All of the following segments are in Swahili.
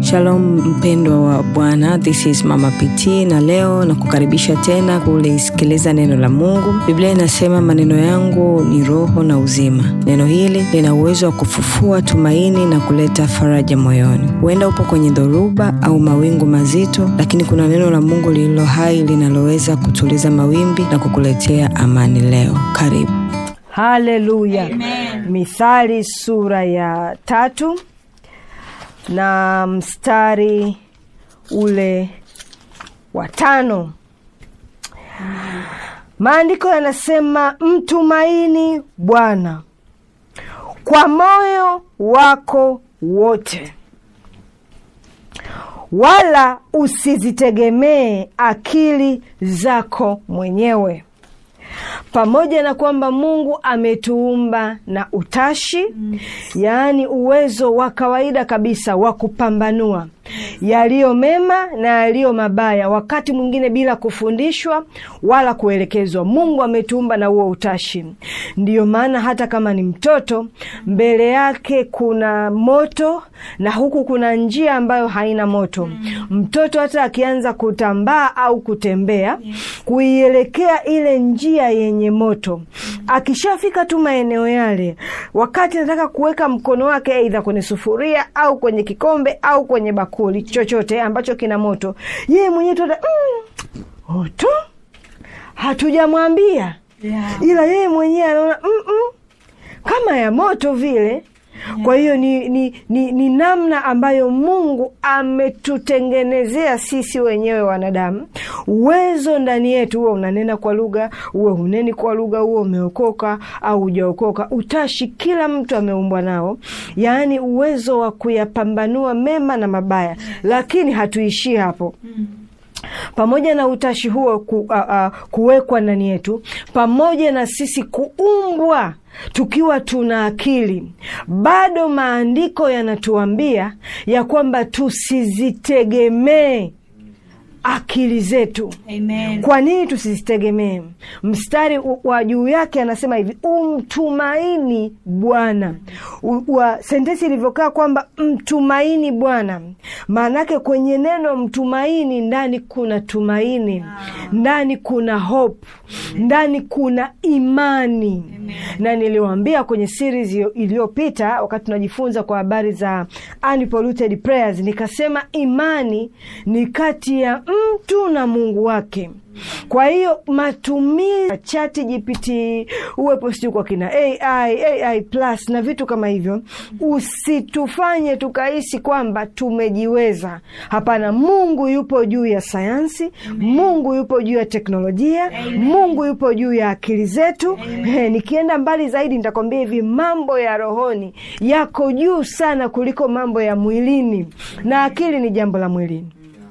Shalom mpendwa wa Bwana, this is Mama PT na leo na kukaribisha tena kulisikiliza neno la Mungu. Biblia inasema maneno yangu ni roho na uzima. Neno hili lina uwezo wa kufufua tumaini na kuleta faraja moyoni. Huenda upo kwenye dhoruba au mawingu mazito, lakini kuna neno la Mungu lililo hai linaloweza kutuliza mawimbi na kukuletea amani leo. Karibu. Haleluya. Mithali sura ya tatu na mstari ule wa tano. Maandiko yanasema mtumaini Bwana kwa moyo wako wote, wala usizitegemee akili zako mwenyewe. Pamoja na kwamba Mungu ametuumba na utashi mm, yaani uwezo wa kawaida kabisa wa kupambanua yaliyo mema na yaliyo mabaya, wakati mwingine bila kufundishwa wala kuelekezwa. Mungu ametuumba na huo utashi. Ndiyo maana hata kama ni mtoto, mbele yake kuna moto na huku kuna njia ambayo haina moto. Mtoto hata akianza kutambaa au kutembea kuielekea ile njia yenye moto, akishafika tu maeneo yale, wakati anataka kuweka mkono wake aidha kwenye sufuria au kwenye kikombe au kwenye bakuli chochote ambacho kina moto, yeye mwenyewe tu mm, moto hatujamwambia, yeah. Ila yeye mwenyewe anaona mm -mm, kama ya moto vile yeah. Kwa hiyo ni, ni, ni, ni namna ambayo Mungu ametutengenezea sisi wenyewe wanadamu. Uwezo ndani yetu, huwe unanena kwa lugha, uwe huneni kwa lugha, huwe umeokoka au hujaokoka, utashi kila mtu ameumbwa nao, yaani uwezo wa kuyapambanua mema na mabaya yes. Lakini hatuishii hapo mm. Pamoja na utashi huo ku, uh, uh, kuwekwa ndani yetu, pamoja na sisi kuumbwa tukiwa tuna akili, bado maandiko yanatuambia ya kwamba tusizitegemee akili zetu. Amen. Kwa nini tusizitegemee? Mstari wa juu yake anasema hivi, umtumaini Bwana. Sentensi ilivyokaa kwamba mtumaini Bwana, maanake kwenye neno mtumaini ndani kuna tumaini, wow. Ndani kuna hope, ndani kuna imani. Amen. Na niliwaambia kwenye series iliyopita wakati tunajifunza kwa habari za unpolluted prayers, nikasema imani ni kati ya mtu na Mungu wake. Kwa hiyo matumizi ya Chat GPT uwepo sijui kwa kina AI, AI plus na vitu kama hivyo, usitufanye tukahisi kwamba tumejiweza. Hapana, Mungu yupo juu ya sayansi. Amen. Mungu yupo juu ya teknolojia. Amen. Mungu yupo juu ya akili zetu. He, nikienda mbali zaidi nitakwambia hivi, mambo ya rohoni yako juu sana kuliko mambo ya mwilini, na akili ni jambo la mwilini.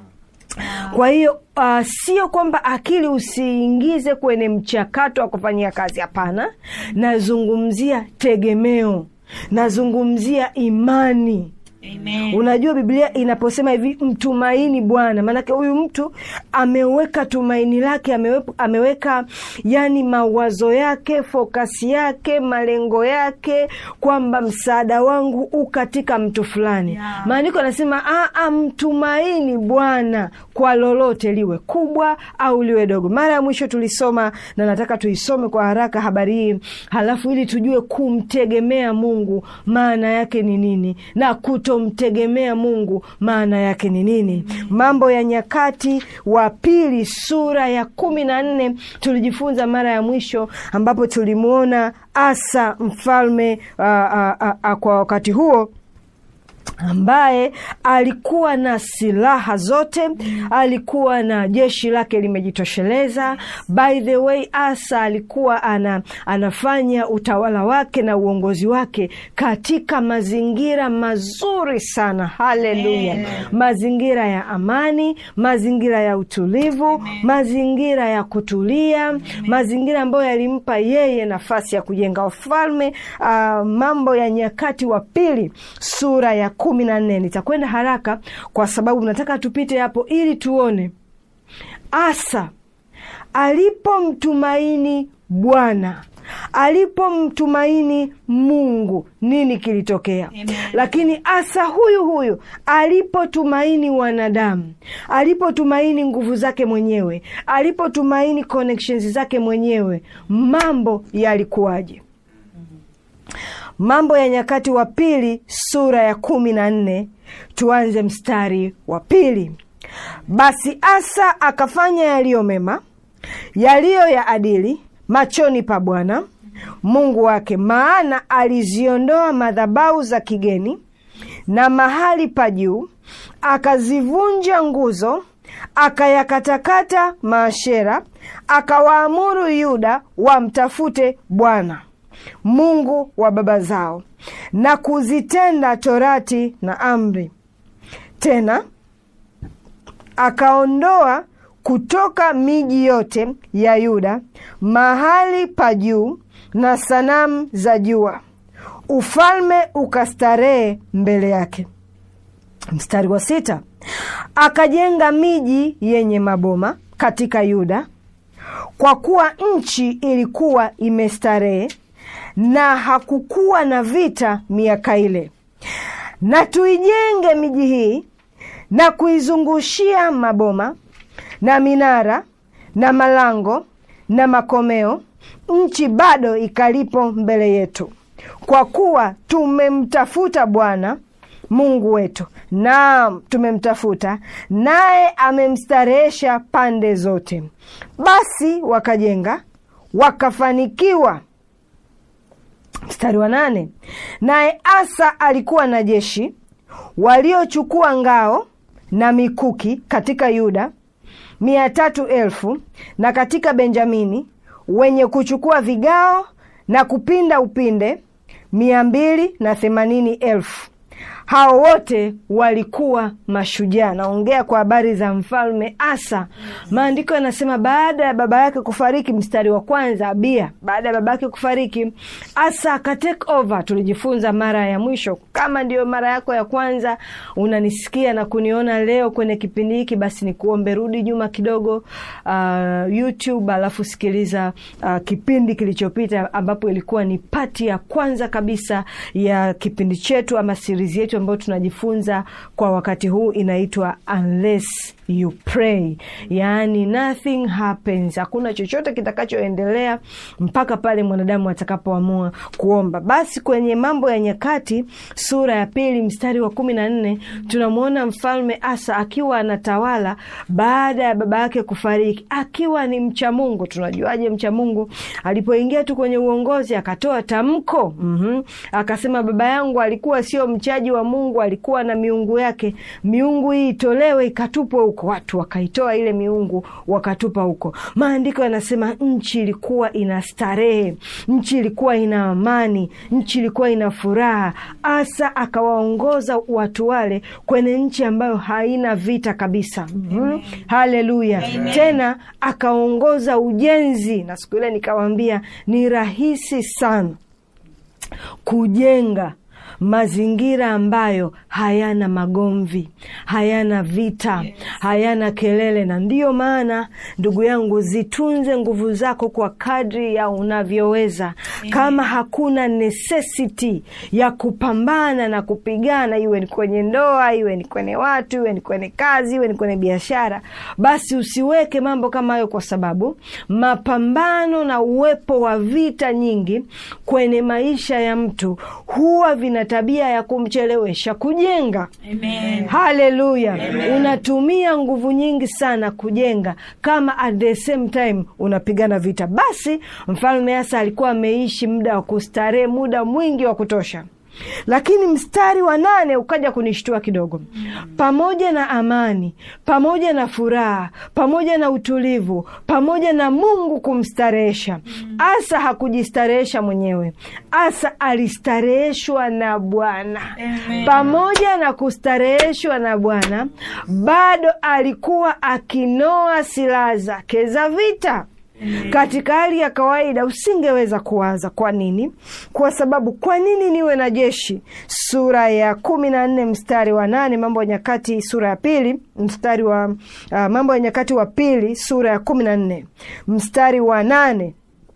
Kwa hiyo uh, sio kwamba akili usiingize kwenye mchakato wa kufanyia kazi. Hapana, nazungumzia tegemeo, nazungumzia imani. Amen. Unajua, Biblia inaposema hivi mtumaini Bwana, maanake huyu mtu ameweka tumaini lake, ameweka, ameweka yani mawazo yake, fokasi yake, malengo yake kwamba msaada wangu u katika mtu fulani. Yeah. Maandiko anasema mtumaini Bwana kwa lolote liwe kubwa au liwe dogo. Mara ya mwisho tulisoma na nataka tuisome kwa haraka habari hii, halafu ili tujue kumtegemea Mungu maana yake ni nini na kuto mtegemea Mungu maana yake ni nini? Mambo ya Nyakati wa Pili sura ya kumi na nne tulijifunza mara ya mwisho, ambapo tulimwona Asa mfalme a, a, a, a, kwa wakati huo ambaye alikuwa na silaha zote, alikuwa na jeshi lake limejitosheleza. By the way, Asa alikuwa ana, anafanya utawala wake na uongozi wake katika mazingira mazuri sana. Haleluya! Mazingira ya amani, mazingira ya utulivu, Amen. mazingira ya kutulia, Amen. mazingira ambayo yalimpa yeye nafasi ya kujenga ufalme. Uh, Mambo ya Nyakati wa Pili sura ya kumi na nne. Nitakwenda haraka kwa sababu nataka tupite hapo ili tuone Asa alipomtumaini Bwana alipomtumaini Mungu nini kilitokea? Amen. Lakini Asa huyu huyu alipotumaini wanadamu, alipotumaini nguvu zake mwenyewe, alipotumaini connections zake mwenyewe, mambo yalikuwaje? Mambo ya Nyakati wa Pili sura ya kumi na nne tuanze mstari wa pili. Basi Asa akafanya yaliyo mema, yaliyo ya adili machoni pa Bwana Mungu wake, maana aliziondoa madhabahu za kigeni na mahali pa juu, akazivunja nguzo, akayakatakata maashera, akawaamuru Yuda wamtafute Bwana Mungu wa baba zao na kuzitenda torati na amri. Tena akaondoa kutoka miji yote ya Yuda mahali pa juu na sanamu za jua, ufalme ukastarehe mbele yake. Mstari wa sita, akajenga miji yenye maboma katika Yuda, kwa kuwa nchi ilikuwa imestarehe na hakukuwa na vita miaka ile. Na tuijenge miji hii na kuizungushia maboma na minara na malango na makomeo, nchi bado ikalipo mbele yetu, kwa kuwa tumemtafuta Bwana Mungu wetu, naam, tumemtafuta naye amemstarehesha pande zote. Basi wakajenga wakafanikiwa. Mstari wa nane, naye Asa alikuwa na jeshi waliochukua ngao na mikuki katika Yuda mia tatu elfu na katika Benjamini wenye kuchukua vigao na kupinda upinde mia mbili na themanini elfu. Hao wote walikuwa mashujaa. Naongea kwa habari za mfalme Asa. Maandiko yanasema baada ya baba yake kufariki, mstari wa kwanza, Abia, baada ya baba yake kufariki, Asa aka take over. Tulijifunza mara ya mwisho. Kama ndiyo mara yako ya kwanza unanisikia na kuniona leo kwenye kipindi hiki, basi nikuombe rudi nyuma kidogo, uh, YouTube, alafu sikiliza uh, kipindi kilichopita ambapo ilikuwa ni pati ya kwanza kabisa ya kipindi chetu ama series yetu ambayo tunajifunza kwa wakati huu inaitwa Unless you pray, yaani nothing happens, hakuna chochote kitakachoendelea mpaka pale mwanadamu atakapoamua kuomba. Basi kwenye Mambo ya Nyakati sura ya pili mstari wa kumi na nne tunamwona mfalme Asa akiwa anatawala baada ya baba yake kufariki, akiwa ni mcha Mungu. Tunajuaje mcha Mungu? Alipoingia tu kwenye uongozi akatoa tamko mm-hmm. Akasema baba yangu alikuwa sio mchaji wa Mungu, alikuwa na miungu yake, miungu hii itolewe ikatupwe huko. Watu wakaitoa ile miungu wakatupa huko. Maandiko yanasema nchi ilikuwa ina starehe, nchi ilikuwa ina amani, nchi ilikuwa ina furaha. Asa akawaongoza watu wale kwenye nchi ambayo haina vita kabisa. mm-hmm. Haleluya! Tena akaongoza ujenzi, na siku ile nikawaambia ni rahisi sana kujenga mazingira ambayo hayana magomvi, hayana vita, yes, hayana kelele. Na ndiyo maana ndugu yangu, zitunze nguvu zako kwa kadri ya unavyoweza. Kama hakuna necessity ya kupambana na kupigana, iwe ni kwenye ndoa, iwe ni kwenye watu, iwe ni kwenye kazi, iwe ni kwenye biashara, basi usiweke mambo kama hayo, kwa sababu mapambano na uwepo wa vita nyingi kwenye maisha ya mtu huwa vina tabia ya kumchelewesha kujenga. Amen. Haleluya! Unatumia nguvu nyingi sana kujenga, kama at the same time unapigana vita. Basi mfalme Asa alikuwa ameishi muda wa kustarehe, muda mwingi wa kutosha lakini mstari wa nane ukaja kunishtua kidogo. Pamoja na amani, pamoja na furaha, pamoja na utulivu, pamoja na Mungu kumstarehesha, Asa hakujistarehesha mwenyewe. Asa alistareheshwa na Bwana. Amen. Pamoja na kustareheshwa na Bwana, bado alikuwa akinoa silaha zake za vita. Katika hali ya kawaida usingeweza kuwaza. Kwa nini? Kwa sababu kwa nini niwe na jeshi? Sura ya kumi na nne mstari wa nane Mambo ya Nyakati sura ya pili mstari wa uh, Mambo ya Nyakati wa pili sura ya kumi na nne mstari wa nane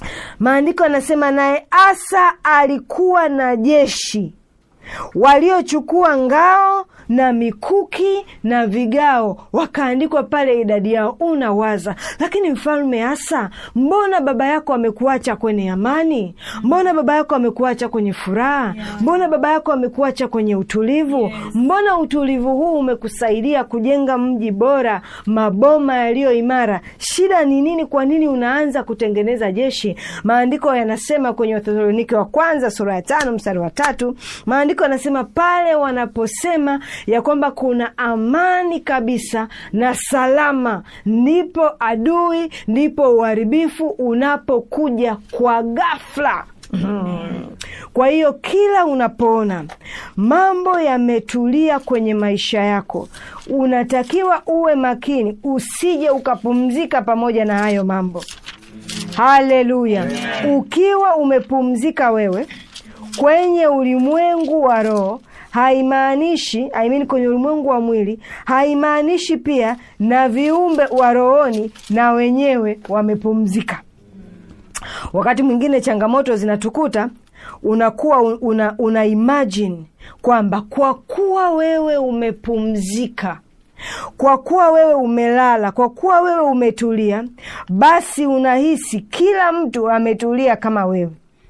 maandiko yanasema naye asa alikuwa na jeshi waliochukua ngao na mikuki na vigao wakaandikwa pale idadi yao unawaza lakini mfalme asa mbona baba yako amekuacha kwenye amani mbona baba yako amekuacha kwenye furaha mbona baba yako amekuacha kwenye utulivu mbona utulivu huu umekusaidia kujenga mji bora maboma yaliyo imara shida ni nini kwa nini unaanza kutengeneza jeshi maandiko yanasema kwenye wathesalonike wa kwanza sura ya tano mstari wa tatu maandiko yanasema pale wanaposema ya kwamba kuna amani kabisa na salama ndipo adui ndipo uharibifu unapokuja kwa ghafla Hmm. Kwa hiyo kila unapoona mambo yametulia kwenye maisha yako, unatakiwa uwe makini, usije ukapumzika pamoja na hayo mambo. Haleluya! Ukiwa umepumzika wewe kwenye ulimwengu wa roho haimaanishi I mean kwenye ulimwengu wa mwili haimaanishi pia na viumbe wa rohoni na wenyewe wamepumzika. Wakati mwingine changamoto zinatukuta, unakuwa una, una imagine kwamba kwa kuwa wewe umepumzika kwa kuwa wewe umelala, kwa kuwa wewe umetulia, basi unahisi kila mtu ametulia kama wewe.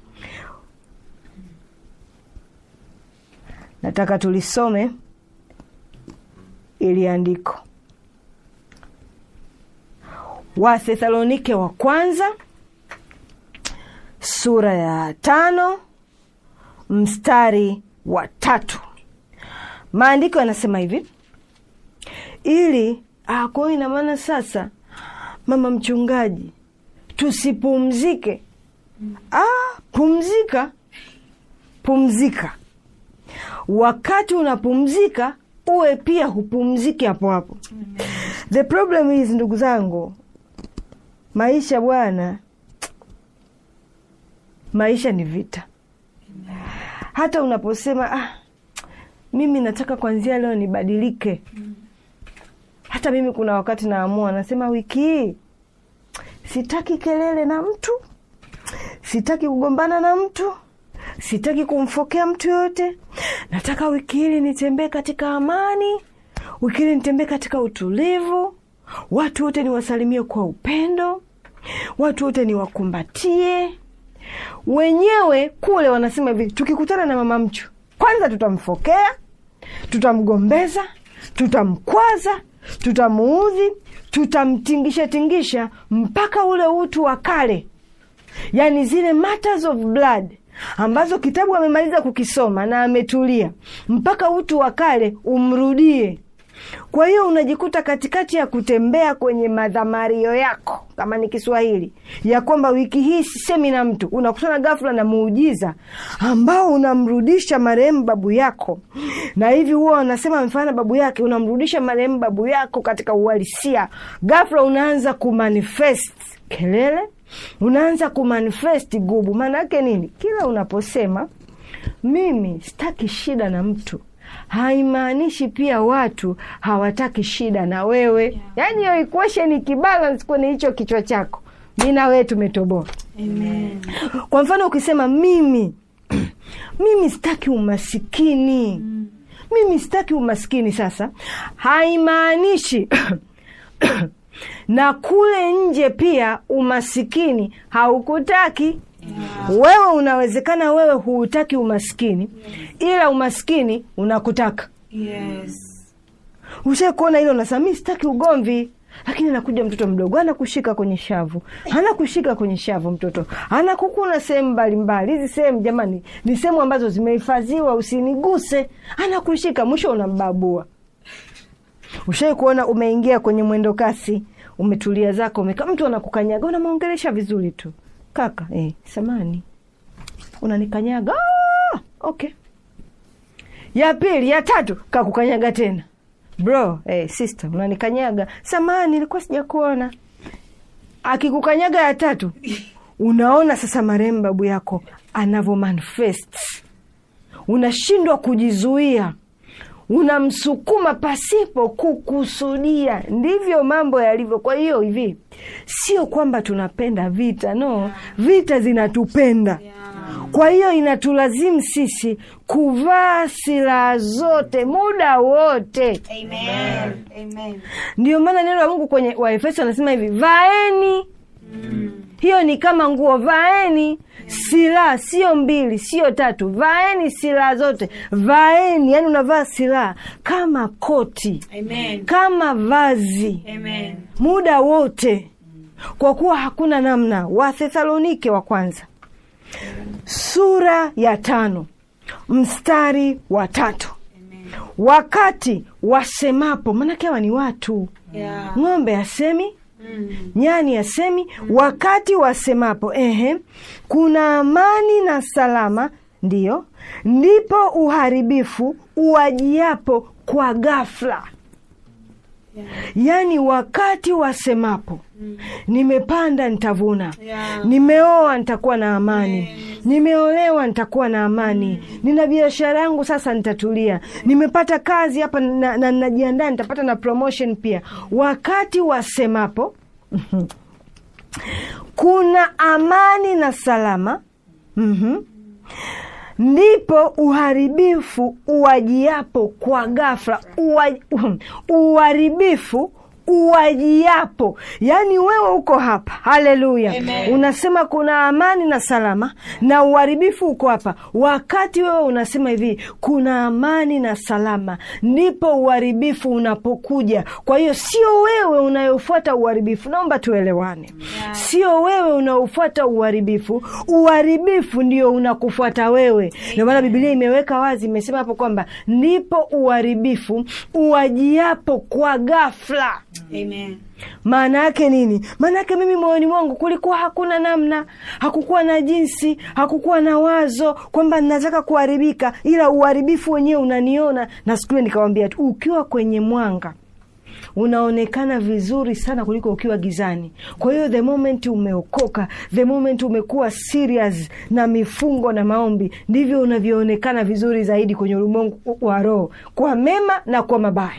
Nataka tulisome ili andiko Wathesalonike wa kwanza sura ya tano mstari wa tatu. Maandiko yanasema hivi ili ah, kwa hiyo ina maana sasa, mama mchungaji, tusipumzike? Ah, pumzika, pumzika. Wakati unapumzika uwe pia hupumziki hapo hapo. The problem is, ndugu zangu, maisha bwana, maisha ni vita. Hata unaposema ah, mimi nataka kwanzia leo nibadilike hata mimi kuna wakati naamua, nasema wiki hii sitaki kelele na mtu, sitaki kugombana na mtu, sitaki kumfokea mtu yoyote. Nataka wiki hili nitembee katika amani, wiki hili nitembee katika utulivu, watu wote niwasalimie kwa upendo, watu wote niwakumbatie. Wenyewe kule wanasema hivi, tukikutana na mama mchu, kwanza tutamfokea, tutamgombeza, tutamkwaza tutamuudhi, tutamtingisha tingisha mpaka ule utu wa kale, yaani zile matters of blood ambazo kitabu amemaliza kukisoma na ametulia, mpaka utu wa kale umrudie. Kwa hiyo unajikuta katikati ya kutembea kwenye madhamario yako, kama ni Kiswahili, ya kwamba wiki hii sisemi na mtu, unakutana ghafla na muujiza ambao unamrudisha marehemu babu yako, na hivi huwa wanasema mfano babu yake, unamrudisha marehemu babu yako katika uhalisia. Ghafla unaanza kumanifest kelele, unaanza kumanifest gubu. Maana yake nini? Kila unaposema mimi sitaki shida na mtu haimaanishi pia watu hawataki shida na wewe yeah. Yaani hiyo equation ikibalance kwenye hicho kichwa chako, mi na wewe tumetoboa. Amen. Kwa mfano ukisema mimi mimi sitaki umasikini mm. mimi sitaki umasikini, sasa haimaanishi na kule nje pia umasikini haukutaki Yeah. wewe unawezekana wewe huutaki umaskini ila umaskini unakutaka. Yes. Ushae kuona hilo, unasema mi sitaki ugomvi, lakini anakuja mtoto mdogo anakushika kwenye shavu, anakushika kwenye shavu, mtoto anakukuna sehemu mbalimbali. Hizi sehemu jamani, ni sehemu ambazo zimehifadhiwa, usiniguse. Anakushika, mwisho unambabua. Ushai kuona umeingia kwenye mwendo kasi, umetulia zako, umekaa, mtu anakukanyaga, unamwongelesha vizuri tu Kaka eh, samani unanikanyaga. Ah, okay. Ya pili ya tatu kakukanyaga tena, bro eh, sister unanikanyaga, samani nilikuwa sijakuona. Akikukanyaga ya tatu, unaona sasa marehemu babu yako anavyo manifest, unashindwa kujizuia, unamsukuma pasipo kukusudia. Ndivyo mambo yalivyo. Kwa hiyo hivi, sio kwamba tunapenda vita, no, vita zinatupenda. Kwa hiyo inatulazimu sisi kuvaa silaha zote muda wote. Amen. Amen. Ndio maana neno la Mungu kwenye Waefeso anasema hivi, vaeni hiyo ni kama nguo, vaeni silaha, sio mbili, sio tatu, vaeni silaha zote, vaeni. Yani unavaa silaha kama koti, Amen. kama vazi Amen. muda wote, kwa kuwa hakuna namna. Wathesalonike wa kwanza sura ya tano mstari wa tatu Amen. wakati wasemapo, maanake hawa ni watu, Yeah. ng'ombe asemi Mm. nyani asemi wakati wasemapo ehe, kuna amani na salama, ndiyo ndipo uharibifu uwajiapo kwa ghafla. Yeah. Yaani wakati wasemapo nimepanda nitavuna, Yeah. nimeoa nitakuwa na amani, nimeolewa nitakuwa na amani, nina biashara yangu sasa nitatulia, nimepata kazi hapa na na- najiandaa nitapata na promotion pia. Wakati wasemapo kuna amani na salama, mhm, ndipo uharibifu uwajiapo kwa ghafla. Uwa, uharibifu uwajiapo, yaani wewe uko hapa, haleluya, Amen. unasema kuna amani na salama, na uharibifu uko hapa. Wakati wewe unasema hivi, kuna amani na salama, ndipo uharibifu unapokuja. Kwa hiyo sio wewe unayofuata uharibifu, naomba tuelewane, sio wewe unaofuata uharibifu, uharibifu ndio unakufuata wewe. Ndio maana Biblia imeweka wazi, imesema hapo kwamba ndipo uharibifu uwajiapo kwa ghafla. Amen. Maana yake nini? Maana yake mimi moyoni mwangu kulikuwa hakuna namna, hakukuwa na jinsi, hakukuwa na wazo kwamba nataka kuharibika, ila uharibifu wenyewe unaniona. Na siku ile nikawambia tu, ukiwa kwenye mwanga unaonekana vizuri sana kuliko ukiwa gizani. Kwa hiyo the moment umeokoka, the moment umekuwa serious na mifungo na maombi, ndivyo unavyoonekana vizuri zaidi kwenye ulimwengu wa roho, kwa mema na kwa mabaya.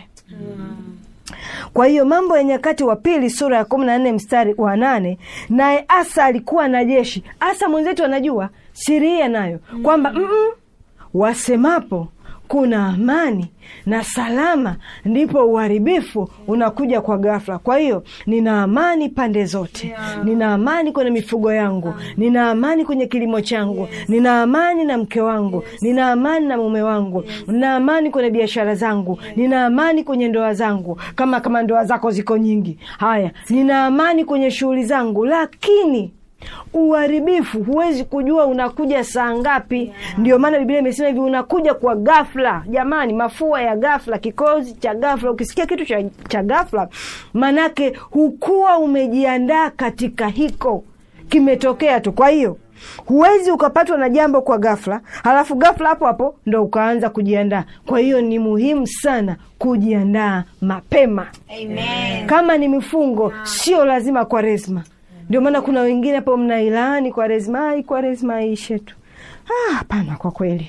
Kwa hiyo Mambo ya Nyakati wa Pili sura ya kumi na nne mstari wa nane naye Asa alikuwa na jeshi. Asa mwenzetu anajua siri hii anayo kwamba mm-mm, wasemapo kuna amani na salama, ndipo uharibifu unakuja kwa ghafla. Kwa hiyo nina amani pande zote, nina amani kwenye mifugo yangu, nina amani kwenye kilimo changu, nina amani na mke wangu, nina amani na mume wangu, nina amani kwenye biashara zangu, nina amani kwenye ndoa zangu, kama kama ndoa zako ziko nyingi. Haya, nina amani kwenye shughuli zangu, lakini uharibifu huwezi kujua unakuja saa ngapi. Ndio maana Biblia imesema hivi, unakuja kwa ghafla. Jamani, mafua ya ghafla, kikozi cha ghafla. Ukisikia kitu cha, cha ghafla, manake hukuwa umejiandaa katika hiko, kimetokea tu. Kwa hiyo huwezi ukapatwa na jambo kwa ghafla, halafu ghafla hapo hapo ndo ukaanza kujiandaa. Kwa hiyo ni muhimu sana kujiandaa mapema. Amen. Kama ni mifungo, sio lazima Kwaresma. Ndio maana kuna wengine hapo mnailaani Kwaresma, ai Kwaresma ishe tu. Ah, hapana, kwa kweli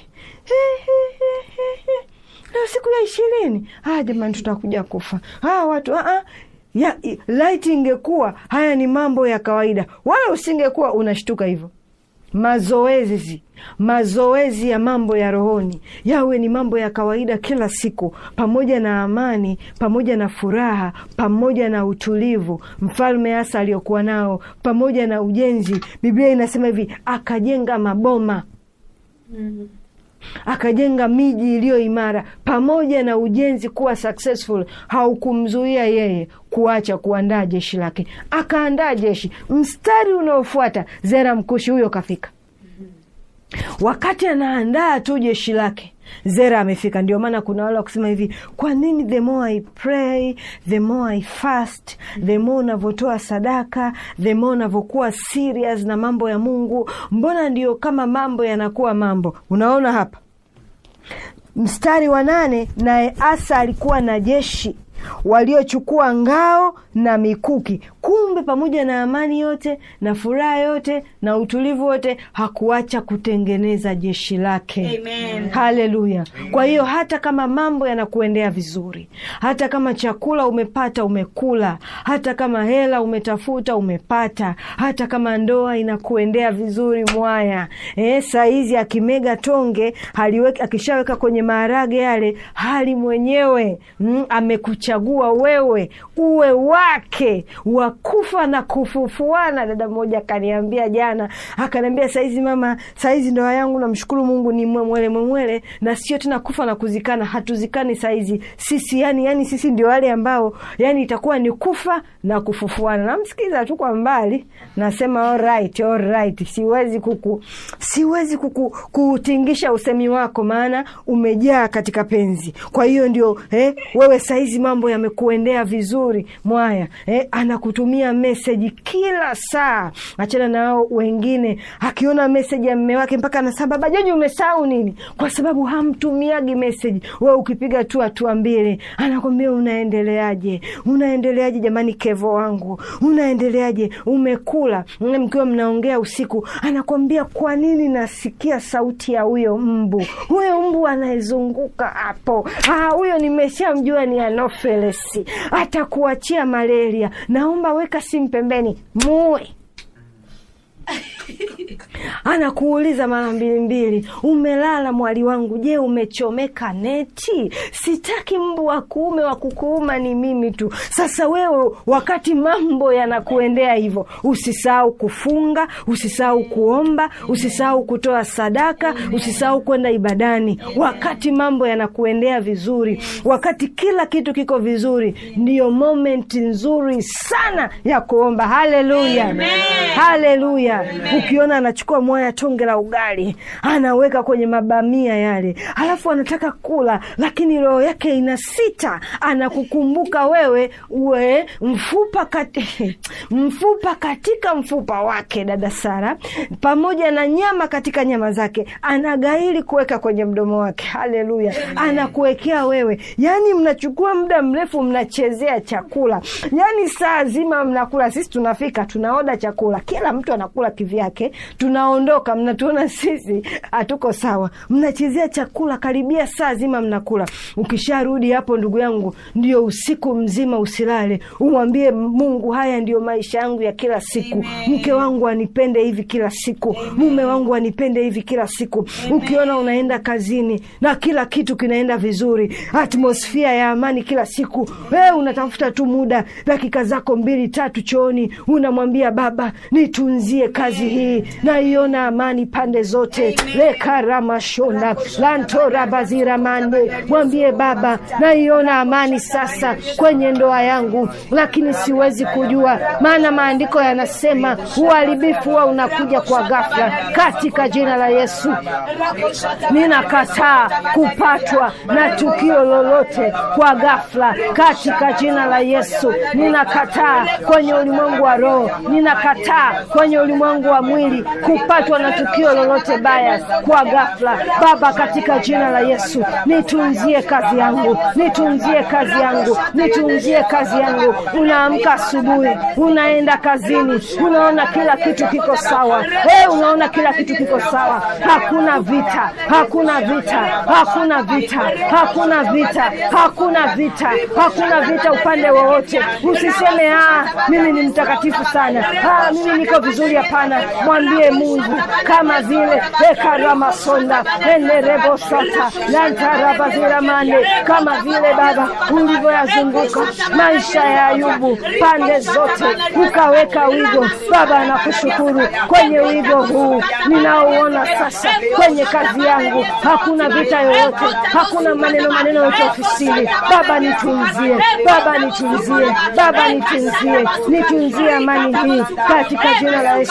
leo siku ya ishirini, ah, jamani, tutakuja kufa ah, watu ah, ah. Ya, i- laiti ingekuwa haya ni mambo ya kawaida, wala usingekuwa unashtuka hivyo. Mazoezi, mazoezi ya mambo ya rohoni yawe ni mambo ya kawaida kila siku, pamoja na amani, pamoja na furaha, pamoja na utulivu mfalme Asa aliyokuwa nao, pamoja na ujenzi. Biblia inasema hivi, akajenga maboma akajenga miji iliyo imara. Pamoja na ujenzi kuwa successful, haukumzuia yeye kuacha kuandaa jeshi lake. Akaandaa jeshi. Mstari unaofuata Zera Mkushi huyo kafika. Wakati anaandaa tu jeshi lake, Zera amefika. Ndio maana kuna wale wakusema hivi, kwa nini the more I pray, the more I fast, the more unavyotoa sadaka, the more unavyokuwa serious na mambo ya Mungu, mbona ndio kama mambo yanakuwa mambo. Unaona hapa mstari wa nane, naye Asa alikuwa na jeshi waliochukua ngao na mikuki kumbe pamoja na amani yote na furaha yote na utulivu wote hakuacha kutengeneza jeshi lake Amen. haleluya kwa hiyo hata kama mambo yanakuendea vizuri hata kama chakula umepata umekula hata kama hela umetafuta umepata hata kama ndoa inakuendea vizuri mwaya eh, saizi akimega tonge haliweki, akishaweka kwenye maharage yale hali mwenyewe mm, amekuchagua wewe uwe wake wa kufa na kufufuana dada mmoja akaniambia jana akaniambia saizi mama saizi ndoa yangu namshukuru mungu ni mwemwele mwemwele na sio tena kufa na kuzikana hatuzikani saizi sisi yani yani sisi ndio wale ambao yani itakuwa ni kufa na kufufuana namsikiza tu kwa mbali nasema alright, alright. siwezi kuku siwezi kuku, kuutingisha usemi wako maana umejaa katika penzi kwa hiyo ndio eh, wewe saizi mambo yamekuendea vizuri mwaya eh, anakutumia meseji kila saa achana nao wengine akiona meseji ya mme wake mpaka anasema baba joji umesahau nini kwa sababu hamtumiagi meseji we ukipiga tu hatua mbili anakwambia unaendeleaje unaendeleaje jamani kevo wangu unaendeleaje umekula Mm, mkiwa mnaongea usiku anakwambia kwa nini nasikia sauti ya huyo mbu huyo mbu anayezunguka hapo Ah, huyo nimeshamjua ni anofelesi atakuachia malaria naomba weka simu pembeni muwe anakuuliza mara mbili mbili umelala mwali wangu je umechomeka neti sitaki mbu wa kuume wa kukuuma ni mimi tu sasa wewe wakati mambo yanakuendea hivyo usisahau kufunga usisahau kuomba usisahau kutoa sadaka usisahau kwenda ibadani wakati mambo yanakuendea vizuri wakati kila kitu kiko vizuri ndiyo momenti nzuri sana ya kuomba haleluya haleluya ukiona anachukua moya tonge la ugali anaweka kwenye mabamia yale halafu anataka kula lakini roho yake ina sita anakukumbuka wewe uwe mfupa kati, mfupa katika mfupa wake dada sara pamoja na nyama katika nyama zake anagairi kuweka kwenye mdomo wake haleluya anakuwekea wewe yaani mnachukua muda mrefu mnachezea chakula yaani saa zima mnakula sisi tunafika tunaoda chakula kila mtu anakula kivyake tunaondoka mnatuona sisi hatuko sawa mnachezea chakula karibia saa zima mnakula ukisharudi hapo ndugu yangu ndio usiku mzima usilale umwambie mungu haya ndio maisha yangu ya kila siku mke wangu anipende hivi kila siku mume wangu anipende hivi kila siku ukiona unaenda kazini na kila kitu kinaenda vizuri atmosfia ya amani kila siku we unatafuta tu muda dakika zako mbili tatu chooni unamwambia baba nitunzie kazi hii naiona amani pande zote lekaramashona lantorabaziramande mwambie baba naiona amani sasa kwenye ndoa yangu lakini siwezi kujua maana maandiko yanasema uharibifu huwa unakuja kwa ghafla katika jina la yesu ninakataa kupatwa na tukio lolote kwa ghafla katika jina la yesu ninakataa kwenye ulimwengu wa roho ninakataa kwenye ulimwengu wa mwili kupatwa na tukio lolote baya kwa ghafla baba katika jina la yesu nitunzie kazi yangu nitunzie kazi yangu nitunzie kazi yangu unaamka asubuhi unaenda kazini unaona kila kitu kiko sawa hey, unaona kila kitu kiko sawa hakuna vita hakuna vita hakuna vita hakuna vita hakuna vita hakuna vita upande wowote usiseme ah, mimi ni mtakatifu sana ah, mimi niko vizuri hapana mwambie mungu kama vile ekaramasonda enerebosata lantarabaziramande kama vile baba ulivyoyazunguka maisha ya ayubu pande zote ukaweka wigo baba nakushukuru kwenye wigo huu ninaouona sasa kwenye kazi yangu hakuna vita yoyote hakuna maneno maneno yote ofisini baba nitunzie baba nitunzie baba nitunzie nitunzie amani hii katika jina la yesu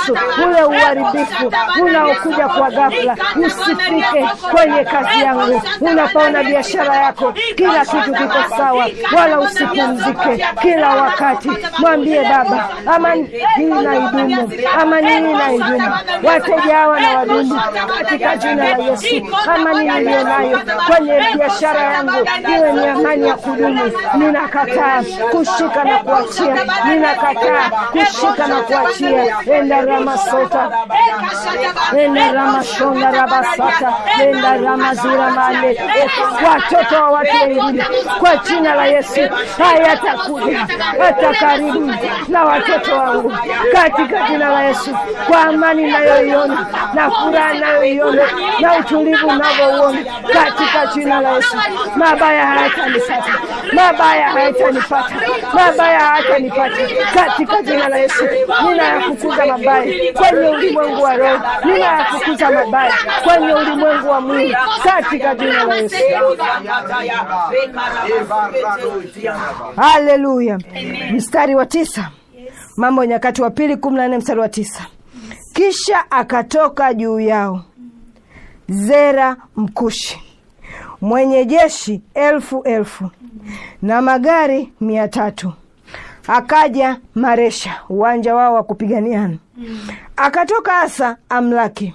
Yesu, ule uharibifu unaokuja kwa ghafla usifike kwenye kazi yangu. Unapoona biashara yako kila kitu kiko sawa, wala usipumzike kila wakati. Mwambie Baba, amani hii na idumu, amani hii na idumu, wateja hawa na wadumu katika jina la Yesu. Amani niliyo nayo kwenye biashara yangu iwe ni amani ya kudumu. Ninakataa kushika na kuachia, ninakataa kushika na kuachia. enda ramasota enda ramashonda rabasata enda ramazira mane watoto wa watu wengine kwa jina la Yesu hayatakuja hata karibu na watoto wangu katika jina la Yesu, kwa amani nayoiona na furaha nayoiona na utulivu unavyouona katika jina la Yesu, mabaya hayatanipata, mabaya hayatanipata, mabaya hayatanipata katika jina la Yesu. Ninayafukuza mabaya kwenye ulimwengu wa roho, ninayafukuza mabaya kwenye ulimwengu wa mwili katika jina la Yesu. Haleluya. Mstari wa tisa, Mambo ya Nyakati wa Pili kumi na nne mstari wa tisa. Kisha akatoka juu yao Zera Mkushi mwenye jeshi elfu elfu na magari mia tatu akaja Maresha, uwanja wao wa kupiganiana. Akatoka Asa amlaki,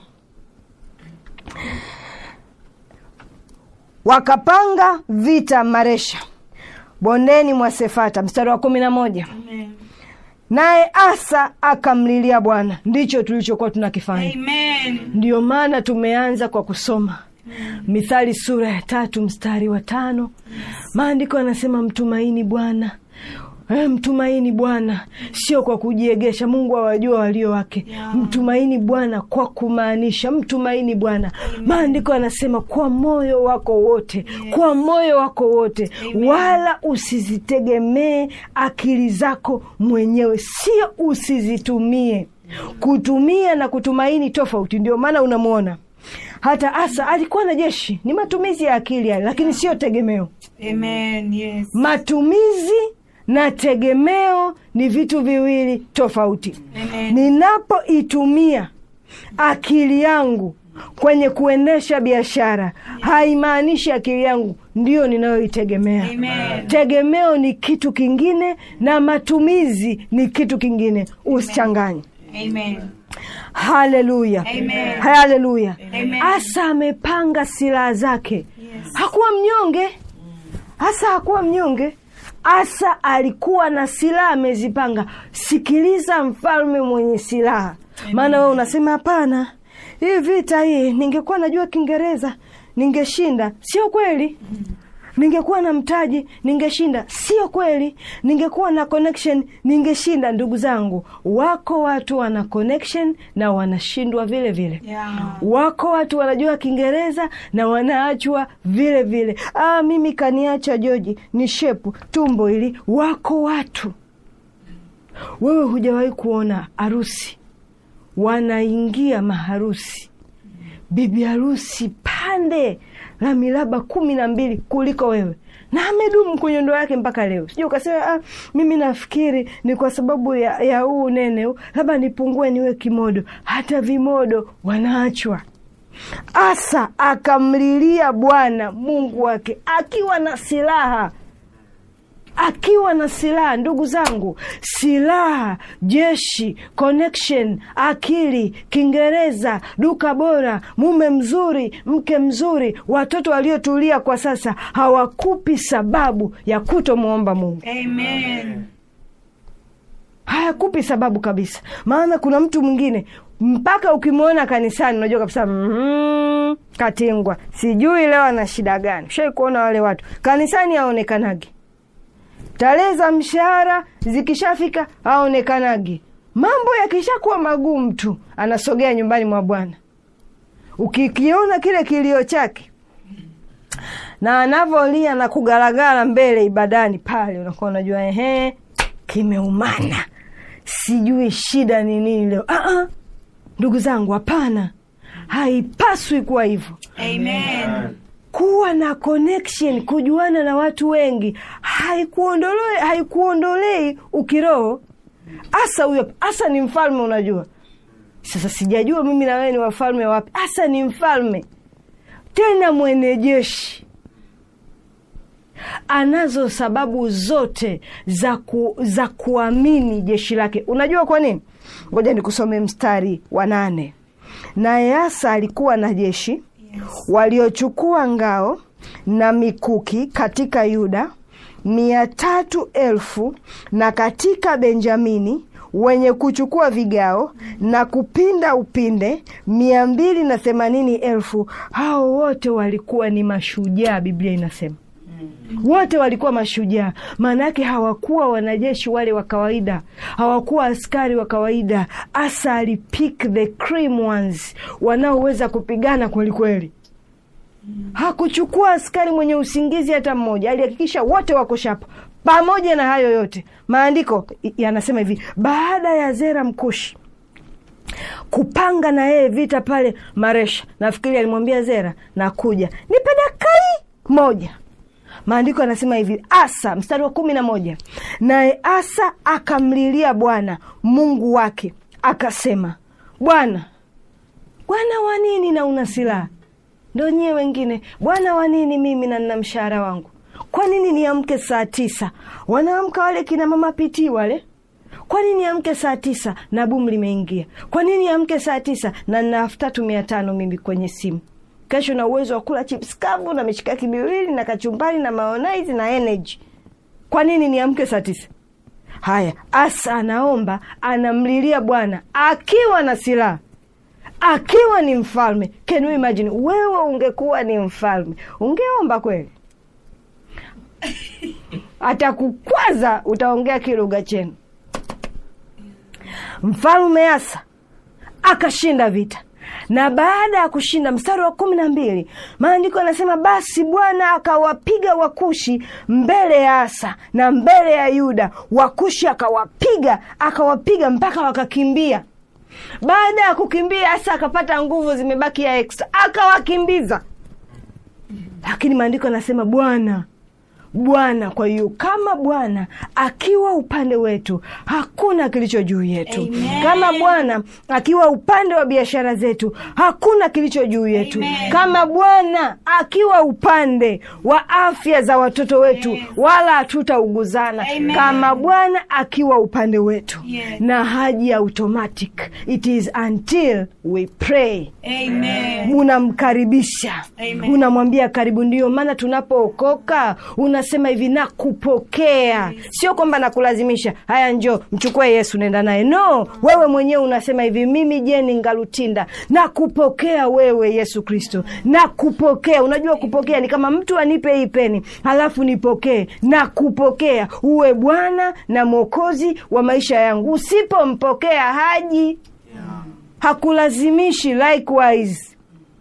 wakapanga vita Maresha bondeni mwa Sefata. Mstari wa kumi na moja naye Asa akamlilia Bwana. Ndicho tulichokuwa tunakifanya. Amen. Ndiyo maana tumeanza kwa kusoma Mithali sura ya tatu mstari wa tano. Maandiko yanasema mtumaini Bwana. Eh, mtumaini Bwana sio kwa kujiegesha. Mungu awajua walio wake. Mtumaini Bwana kwa kumaanisha, mtumaini Bwana. Maandiko yanasema kwa moyo wako wote, kwa moyo wako wote, wala usizitegemee akili zako mwenyewe, sio usizitumie. Kutumia na kutumaini tofauti. Ndio maana unamwona hata Asa alikuwa na jeshi, ni matumizi ya akili yale, lakini sio tegemeo. Amen. Yes. Matumizi na tegemeo ni vitu viwili tofauti. Amen. Ninapoitumia akili yangu kwenye kuendesha biashara, haimaanishi akili yangu ndiyo ninayoitegemea. Amen. Tegemeo ni kitu kingine na matumizi ni kitu kingine, usichanganye. Amen. Haleluya, Amen. haleluya. Amen. Asa amepanga silaha zake, hakuwa mnyonge. Asa hakuwa mnyonge. Asa alikuwa na silaha amezipanga. Sikiliza mfalme mwenye silaha, maana wewe unasema hapana, hii vita hii, ningekuwa najua Kiingereza ningeshinda. Sio kweli. Ningekuwa na mtaji ningeshinda. Sio kweli. Ningekuwa na connection ningeshinda. Ndugu zangu, wako watu wana connection na wanashindwa vile vile. Yeah. Wako watu wanajua Kiingereza na wanaachwa vile vile. Ah, mimi kaniacha Joji ni shepu tumbo hili. Wako watu, wewe hujawahi kuona harusi wanaingia maharusi, bibi harusi pande la miraba kumi na mbili kuliko wewe na amedumu kwenye ndoa yake mpaka leo. Sijui ukasema ah, mimi nafikiri ni kwa sababu ya, ya huu unene huu, labda nipungue niwe kimodo. Hata vimodo wanaachwa. Asa akamlilia Bwana Mungu wake akiwa na silaha akiwa na silaha. Ndugu zangu, silaha, jeshi, connection, akili, Kiingereza, duka bora, mume mzuri, mke mzuri, watoto waliotulia kwa sasa hawakupi sababu ya kutomwomba Mungu Amen. hayakupi sababu kabisa. Maana kuna mtu mwingine mpaka ukimwona kanisani unajua kabisa mm, katingwa, sijui leo ana shida gani. Shai kuona wale watu kanisani haonekanagi, tarehe za mshahara zikishafika haonekanagi, mambo yakishakuwa magumu tu anasogea nyumbani mwa Bwana. Ukikiona kile kilio chake na anavyolia na kugaragara mbele ibadani pale, unakuwa unajua ehe, kimeumana, sijui shida ni nini leo. Ah, ah, ndugu zangu, hapana, haipaswi kuwa hivyo. Amen. Kuwa na connection, kujuana na watu wengi haikuondolei haikuondolei ukiroho. Asa huyo, Asa ni mfalme, unajua sasa sijajua mimi na wewe ni wafalme wapi hasa ni mfalme tena mwenye jeshi anazo sababu zote za, ku, za kuamini jeshi lake unajua kwa nini ngoja nikusome mstari wa nane naye asa alikuwa na jeshi waliochukua ngao na mikuki katika yuda mia tatu elfu na katika benjamini wenye kuchukua vigao na kupinda upinde mia mbili na themanini elfu hao wote walikuwa ni mashujaa biblia inasema wote walikuwa mashujaa maana yake hawakuwa wanajeshi wale wa kawaida hawakuwa askari wa kawaida asa alipick the cream ones wanaoweza kupigana kwelikweli hakuchukua askari mwenye usingizi hata mmoja alihakikisha wote wako shapa pamoja na hayo yote maandiko yanasema hivi baada ya zera mkushi kupanga na yeye vita pale maresha nafikiri alimwambia zera nakuja nipe dakai moja maandiko yanasema hivi asa mstari wa kumi na moja naye asa akamlilia bwana mungu wake akasema bwana bwana wa nini na una silaha ndo nyie wengine bwana wa nini mimi na nina mshahara wangu kwa nini niamke saa tisa wanaamka wale kina mama pitii wale kwa nini amke saa tisa na bumu limeingia kwa nini amke saa tisa na nina elfu tatu mia tano mimi kwenye simu kesho na uwezo wa kula chips kavu na mishikaki miwili na kachumbari na maonaizi na energy kwa nini niamke saa tisa haya asa anaomba anamlilia bwana akiwa na silaha akiwa ni mfalme can you imagine wewe ungekuwa ni mfalme ungeomba kweli atakukwaza utaongea kilugha chenu mfalme asa akashinda vita na baada ya kushinda mstari wa kumi na mbili maandiko yanasema basi bwana akawapiga wakushi mbele ya asa na mbele ya yuda wakushi akawapiga akawapiga mpaka wakakimbia baada ya kukimbia asa akapata nguvu zimebaki ya extra akawakimbiza lakini maandiko yanasema bwana bwana kwa hiyo kama bwana akiwa upande wetu hakuna kilicho juu yetu Amen. kama bwana akiwa upande wa biashara zetu hakuna kilicho juu yetu Amen. kama bwana akiwa upande wa afya za watoto wetu Yes. wala hatutauguzana Amen. kama bwana akiwa upande wetu Yes. na haji automatic it is until we pray Amen. unamkaribisha Amen. unamwambia karibu ndio maana tunapookoka unasema hivi nakupokea sio kwamba nakulazimisha haya njo mchukue yesu nenda naye no wewe mwenyewe unasema hivi mimi jeni ngalutinda nakupokea wewe yesu kristo nakupokea unajua kupokea ni kama mtu anipe hii peni halafu nipokee nakupokea uwe bwana na mwokozi wa maisha yangu usipompokea haji hakulazimishi likewise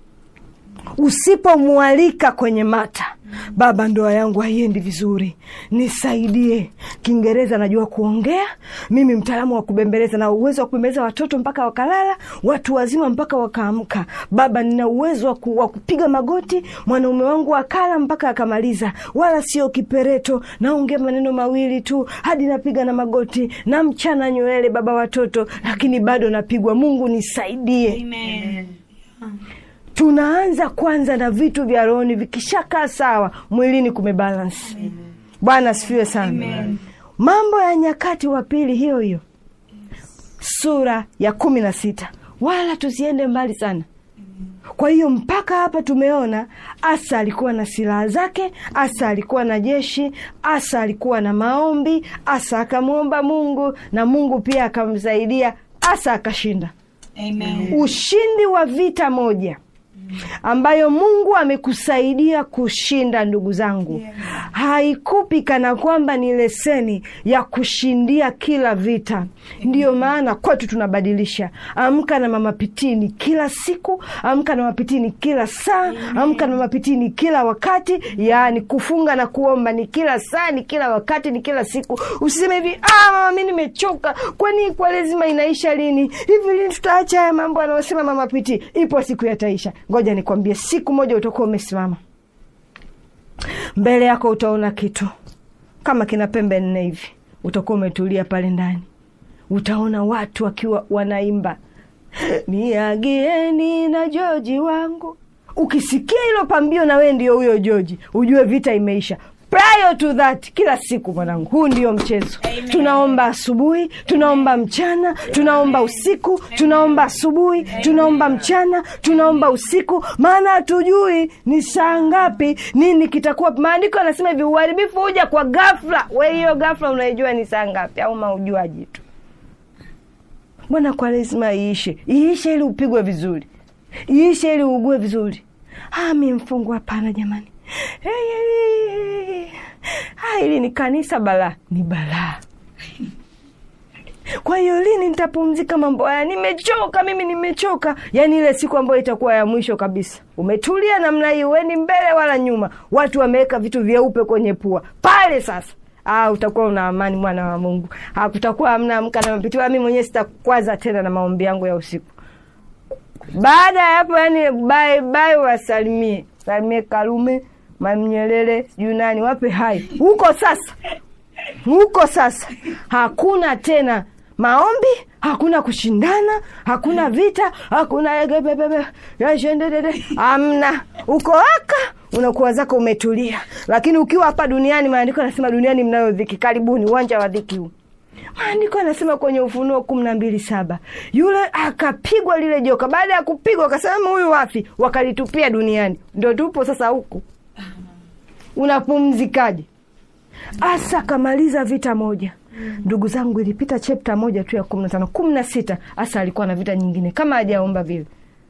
usipomwalika kwenye mata baba ndoa yangu haiendi vizuri nisaidie kiingereza najua kuongea mimi mtaalamu wa kubembeleza na uwezo wa kubembeleza watoto mpaka wakalala watu wazima mpaka wakaamka baba nina uwezo wa ku- wa kupiga magoti mwanaume wangu akala mpaka akamaliza wala sio kipereto naongea maneno mawili tu hadi napiga na magoti na mchana nywele baba watoto lakini bado napigwa mungu nisaidie Amen. tunaanza kwanza na vitu vya rohoni vikishakaa sawa mwilini kumebalansi bwana asifiwe sana Amen. mambo ya nyakati wa pili hiyo hiyo sura ya kumi na sita wala tusiende mbali sana kwa hiyo mpaka hapa tumeona asa alikuwa na silaha zake asa alikuwa na jeshi asa alikuwa na maombi asa akamwomba mungu na mungu pia akamsaidia asa akashinda Amen. ushindi wa vita moja ambayo mungu amekusaidia kushinda ndugu zangu Yes. haikupi kana kwamba ni leseni ya kushindia kila vita ndiyo maana kwetu tunabadilisha amka na mamapitini kila siku amka na mapitini kila saa amka na mapitini kila wakati yaani kufunga na kuomba ni kila saa ni kila wakati ni kila siku usiseme hivi ah, mama mi nimechoka kwani kwa lazima inaisha lini hivi lini tutaacha haya mambo anayosema mama piti ipo siku yataisha ngoja nikwambie siku moja utakuwa umesimama mbele yako utaona kitu kama kina pembe nne hivi utakuwa umetulia pale ndani utaona watu wakiwa wanaimba niagieni na joji wangu ukisikia hilo pambio na wee ndio huyo joji ujue vita imeisha prior to that kila siku mwanangu huu ndio mchezo tunaomba asubuhi tunaomba mchana tunaomba usiku tunaomba asubuhi tunaomba mchana tunaomba usiku maana hatujui ni saa ngapi nini kitakuwa maandiko anasema hivi uharibifu huja kwa gafla we hiyo gafla unaijua ni saa ngapi au maujuaji tu mbona kwa lazima iishe iishe ili upigwe vizuri iishe ili uugue vizuri ah, mi mfungu hapana jamani hey, hey, hey. Ah, hili ni kanisa balaa ni balaa kwa hiyo lini nitapumzika mambo haya nimechoka mimi nimechoka yaani ile siku ambayo itakuwa ya mwisho kabisa umetulia namna hii weni mbele wala nyuma watu wameweka vitu vyeupe kwenye pua pale sasa Ah, utakuwa una amani mwana wa mungu ah, kutakuwa hamna amka na mapitiwa mi mwenyewe sitakwaza tena na maombi yangu ya usiku baada ya hapo yani bye bye wasalimie salimie karume mamnyelele sijui nani wape hai huko sasa huko sasa hakuna tena maombi hakuna kushindana hakuna vita hakuna egebebebe yashendedede amna uko aka unakuwa zako umetulia lakini ukiwa hapa duniani maandiko anasema duniani mnayo dhiki karibuni uwanja wa dhiki huu maandiko anasema kwenye ufunuo kumi na mbili saba yule akapigwa lile joka baada ya kupigwa akasema huyu wafi wakalitupia duniani ndo tupo sasa huku unapumzikaje asa akamaliza vita moja ndugu zangu ilipita chepta moja tu ya kumi na tano kumi na sita asa alikuwa na vita nyingine kama hajaomba vile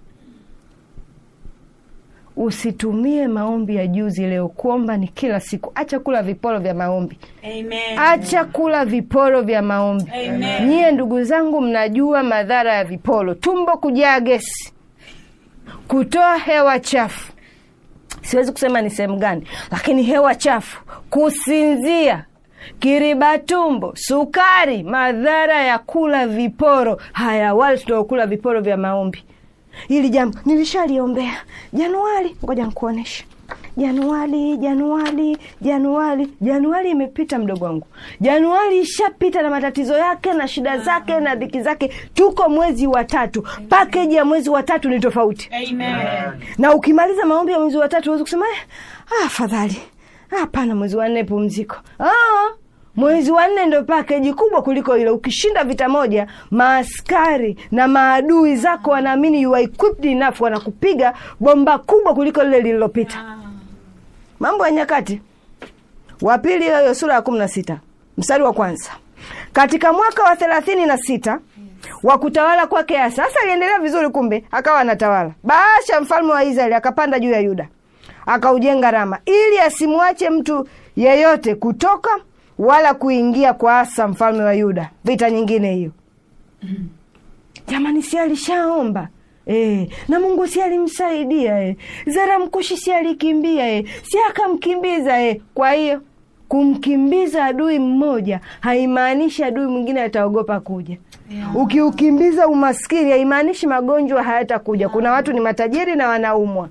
usitumie maombi ya juzi leo kuomba ni kila siku acha kula viporo vya maombi Amen. acha kula viporo vya maombi Amen. nyie ndugu zangu mnajua madhara ya viporo tumbo kujaa gesi kutoa hewa chafu siwezi kusema ni sehemu gani lakini hewa chafu kusinzia kiriba tumbo sukari madhara ya kula viporo haya wale tunaokula viporo vya maombi hili jambo nilishaliombea januari ngoja nkuonesha januari januari januari januari imepita mdogo wangu januari ishapita na matatizo yake na shida zake na dhiki zake tuko mwezi wa tatu pakeji ya mwezi wa tatu ni tofauti Amen. na ukimaliza maombi ya mwezi wa tatu huwezi kusema "Eh, ah, afadhali hapana mwezi wa nne pumziko ah, mwezi wa nne ndo pakeji kubwa kuliko ile ukishinda vita moja maaskari na maadui zako wanaamini you are equipped enough wanakupiga bomba kubwa kuliko lile lililopita mambo ya nyakati wa pili hiyo sura ya kumi na sita mstari wa kwanza katika mwaka wa thelathini na sita wa kutawala kwake Asa. Asa aliendelea vizuri, kumbe akawa anatawala. Baasha mfalme wa Israeli akapanda juu ya Yuda akaujenga Rama ili asimwache mtu yeyote kutoka wala kuingia kwa Asa mfalme wa Yuda. Vita nyingine hiyo jamani, si alishaomba E, na Mungu si alimsaidia e. Zaramkushi si alikimbia e. si akamkimbiza e. Kwa hiyo kumkimbiza adui mmoja haimaanishi adui mwingine ataogopa kuja. Ukiukimbiza umaskini haimaanishi magonjwa hayatakuja. Kuna watu ni matajiri na wanaumwa.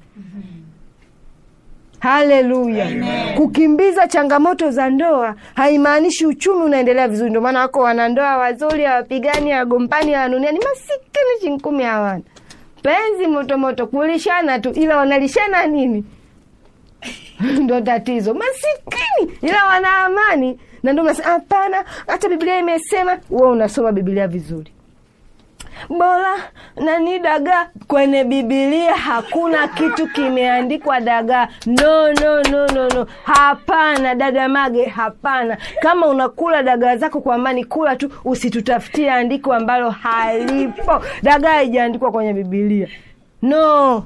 Haleluya! Kukimbiza changamoto za ndoa haimaanishi uchumi unaendelea vizuri. Ndio maana wako wanandoa wazuri, hawapigani, hawagombani, hawanuniani, masikini chinkumi hawana penzi motomoto, kulishana tu, ila wanalishana nini? ndo tatizo, masikini ila wana amani. Na ndio mnasema hapana, hata Biblia imesema. Wewe unasoma Biblia vizuri bora nani dagaa kwenye bibilia hakuna kitu kimeandikwa dagaa no no no no no hapana dada mage hapana kama unakula dagaa zako kwa amani kula tu usitutafutie andiko ambalo halipo dagaa haijaandikwa kwenye bibilia no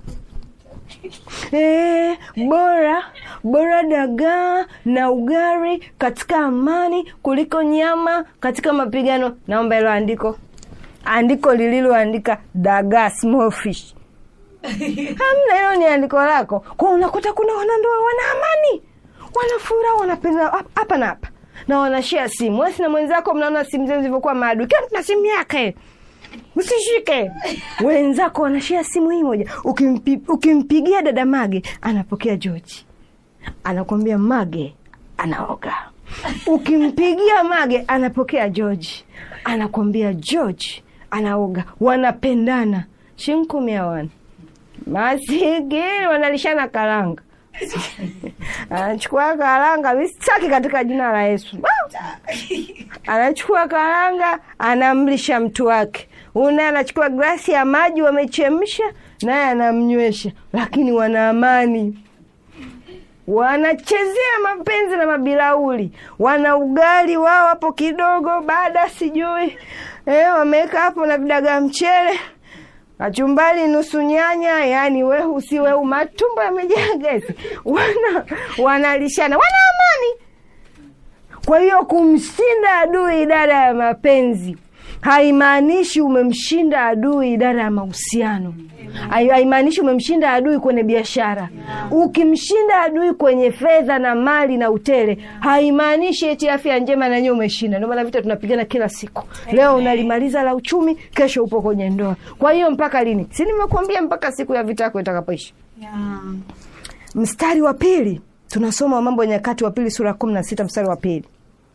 Eh, bora bora dagaa na ugari katika amani kuliko nyama katika mapigano naomba hilo andiko andiko lililoandika dagaa small fish hamna hilo ni andiko lako kwa unakuta kuna wanandoa wana amani wana furaha wanapenda hap- hapa na hapa na wanashia simu wesi na mwenzako mnaona simu zenu zilivyokuwa maadui kila mtu na simu yake usishike wenzako wanashia simu hii moja Ukimpi, ukimpigia dada mage anapokea joji anakwambia mage anaoga ukimpigia mage anapokea george anakwambia george anaoga, wanapendana shinkumi awana masikini, wanalishana karanga anachukua karanga mistaki katika jina la Yesu. Anachukua karanga anamlisha mtu wake, una anachukua glasi ya maji wamechemsha, naye anamnywesha, lakini wana amani wanachezea mapenzi na mabilauli, wana ugali wao hapo kidogo, baada sijui eh, wameweka hapo na vidagaa mchele, kachumbari nusu nyanya, yani wehu si wehu, matumbo yamejaa gesi, wana wanalishana, wana amani. Kwa hiyo kumshinda adui idara ya mapenzi haimaanishi umemshinda adui idara ya mahusiano, Hai- haimaanishi umemshinda adui kwenye biashara. Ukimshinda adui kwenye fedha na mali na utele, haimaanishi eti afya njema na nyewe umeshinda. Ndio maana vita tunapigana kila siku. Leo unalimaliza la uchumi, kesho upo kwenye ndoa. Kwa hiyo mpaka lini? Si nimekuambia mpaka siku ya vita yako itakapoisha. Yeah. Mstari wa pili tunasoma Mambo ya Nyakati wa pili sura ya kumi na sita mstari wa pili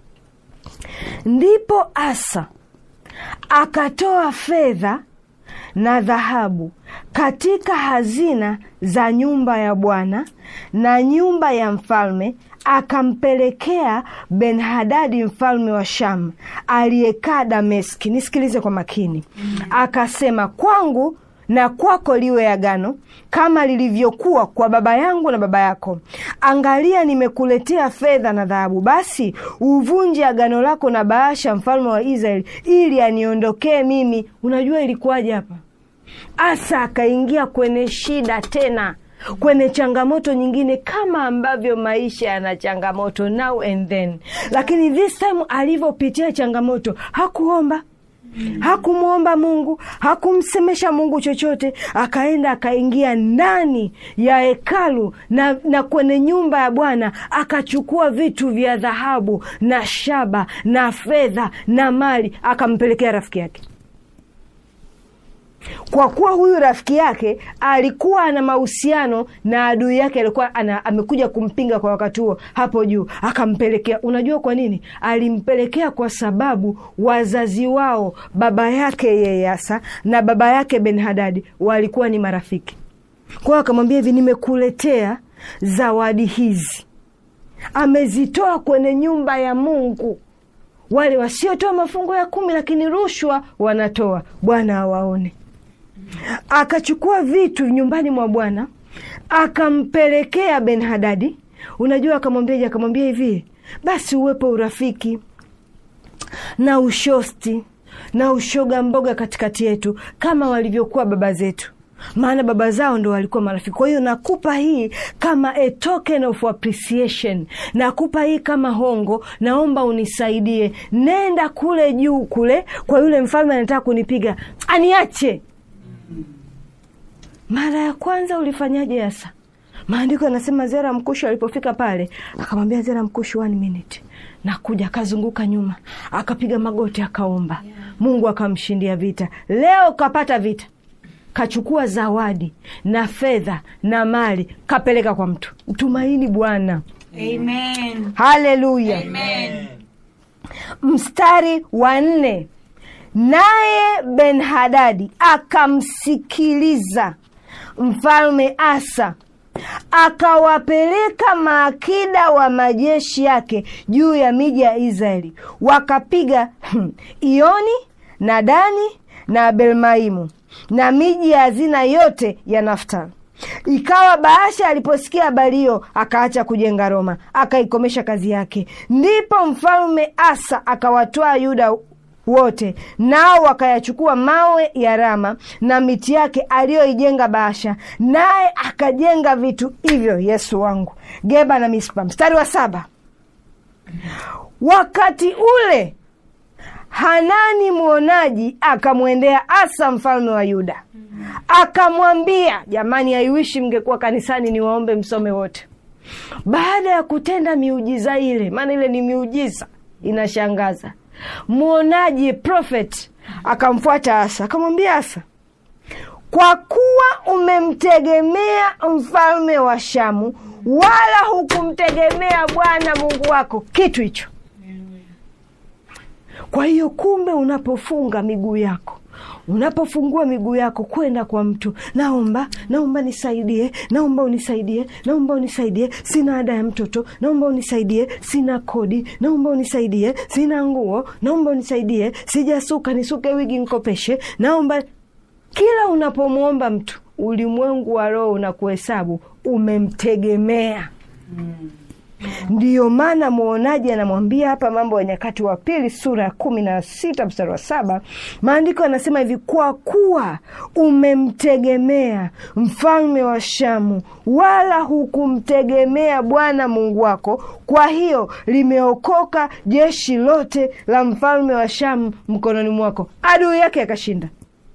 ndipo Asa akatoa fedha na dhahabu katika hazina za nyumba ya Bwana na nyumba ya mfalme, akampelekea Ben-Hadadi mfalme wa Shamu aliyekaa Dameski. Nisikilize kwa makini. Akasema, kwangu na kwako liwe agano kama lilivyokuwa kwa baba yangu na baba yako. Angalia, nimekuletea fedha na dhahabu, basi uvunje agano lako na Baasha mfalme wa Israeli, ili aniondokee mimi. Unajua ilikuwaje hapa? Asa akaingia kwenye shida tena, kwenye changamoto nyingine, kama ambavyo maisha yana changamoto now and then, lakini this time alivyopitia changamoto hakuomba hakumwomba Mungu, hakumsemesha Mungu chochote. Akaenda akaingia ndani ya hekalu na, na kwenye nyumba ya Bwana akachukua vitu vya dhahabu na shaba na fedha na mali, akampelekea rafiki yake kwa kuwa huyu rafiki yake alikuwa ana mahusiano na adui yake, alikuwa ana, amekuja kumpinga kwa wakati huo hapo juu, akampelekea. Unajua kwa nini alimpelekea? Kwa sababu wazazi wao, baba yake yeye Asa na baba yake Ben Hadadi walikuwa ni marafiki. Kwa hiyo akamwambia hivi, nimekuletea zawadi hizi, amezitoa kwenye nyumba ya Mungu wale wasiotoa mafungo ya kumi lakini rushwa wanatoa, Bwana awaone. Akachukua vitu nyumbani mwa Bwana akampelekea Ben Hadadi. Unajua akamwambiaje? Akamwambia hivi, basi uwepo urafiki na ushosti na ushoga mboga katikati yetu kama walivyokuwa baba zetu maana baba zao ndo walikuwa marafiki. Kwa hiyo nakupa hii kama a token of appreciation, nakupa hii kama hongo, naomba unisaidie, nenda kule juu kule kwa yule mfalme anataka kunipiga, aniache. Mara ya kwanza ulifanyaje? Asa, maandiko yanasema Zera Mkushi alipofika pale akamwambia Zera Mkushi, one minute nakuja. Akazunguka nyuma, akapiga magoti, akaomba Mungu akamshindia vita. Leo kapata vita kachukua zawadi na fedha na mali kapeleka kwa mtu. Mtumaini Bwana. Amen. Haleluya. Amen. Mstari wa nne, naye Ben Hadadi akamsikiliza mfalme Asa, akawapeleka maakida wa majeshi yake juu ya miji ya Israeli, wakapiga Ioni na Dani na Belmaimu na miji ya hazina yote ya Naftali. Ikawa Baasha aliposikia habari hiyo, akaacha kujenga Roma, akaikomesha kazi yake. Ndipo mfalme Asa akawatwaa Yuda wote, nao wakayachukua mawe ya Rama na miti yake aliyoijenga Baasha, naye akajenga vitu hivyo, Yesu wangu, Geba na Mispa. Mstari wa saba, wakati ule Hanani mwonaji akamwendea Asa mfalme wa Yuda akamwambia, jamani, haiwishi mngekuwa kanisani niwaombe msome wote. Baada ya kutenda miujiza ile, maana ile ni miujiza inashangaza, mwonaji prophet akamfuata Asa akamwambia Asa, kwa kuwa umemtegemea mfalme wa Shamu, wala hukumtegemea Bwana Mungu wako kitu hicho kwa hiyo kumbe, unapofunga miguu yako unapofungua miguu yako kwenda kwa mtu, naomba naomba nisaidie, naomba unisaidie, naomba unisaidie, sina ada ya mtoto, naomba unisaidie, sina kodi, naomba unisaidie, sina nguo, naomba unisaidie, sijasuka, nisuke wigi nkopeshe, naomba. Kila unapomwomba mtu, ulimwengu wa roho unakuhesabu umemtegemea. Ndiyo maana mwonaji anamwambia hapa Mambo ya Nyakati wa Pili sura ya kumi na sita mstari wa saba maandiko yanasema hivi, kwa kuwa umemtegemea mfalme wa Shamu, wala hukumtegemea Bwana Mungu wako, kwa hiyo limeokoka jeshi lote la mfalme wa Shamu mkononi mwako. Adui yake akashinda,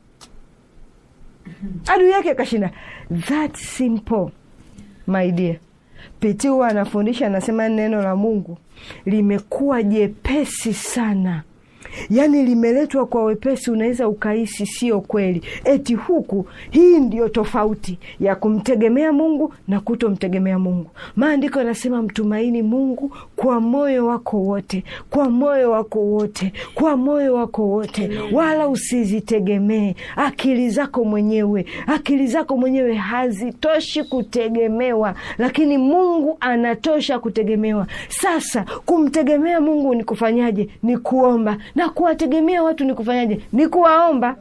adui yake akashinda. That simple my dear. Piti huwa anafundisha anasema, neno la Mungu limekuwa jepesi sana, yaani limeletwa kwa wepesi, unaweza ukahisi sio kweli, eti huku. Hii ndiyo tofauti ya kumtegemea Mungu na kutomtegemea Mungu. Maandiko yanasema mtumaini Mungu kwa moyo wako wote, kwa moyo wako wote, kwa moyo wako wote, wala usizitegemee akili zako mwenyewe. Akili zako mwenyewe hazitoshi kutegemewa, lakini Mungu anatosha kutegemewa. Sasa kumtegemea Mungu ni kufanyaje? Ni kuomba, na kuwategemea watu ni kufanyaje? Ni kuwaomba.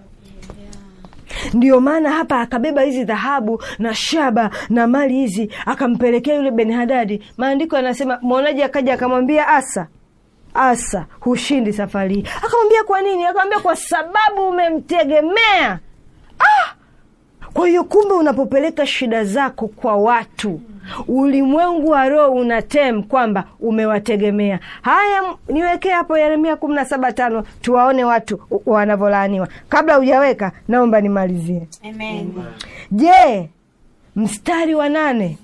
Ndiyo maana hapa akabeba hizi dhahabu na shaba na mali hizi akampelekea yule Benhadadi. Maandiko yanasema mwonaji akaja akamwambia Asa, Asa, hushindi safari hii. Akamwambia kwa nini? Akamwambia kwa sababu umemtegemea. Ah! Kwa hiyo kumbe, unapopeleka shida zako kwa watu, ulimwengu wa roho unatem kwamba umewategemea. Haya, niwekee hapo Yeremia kumi na saba tano tuwaone watu wanavyolaaniwa. Kabla hujaweka, naomba nimalizie. Amen. Je, mstari wa nane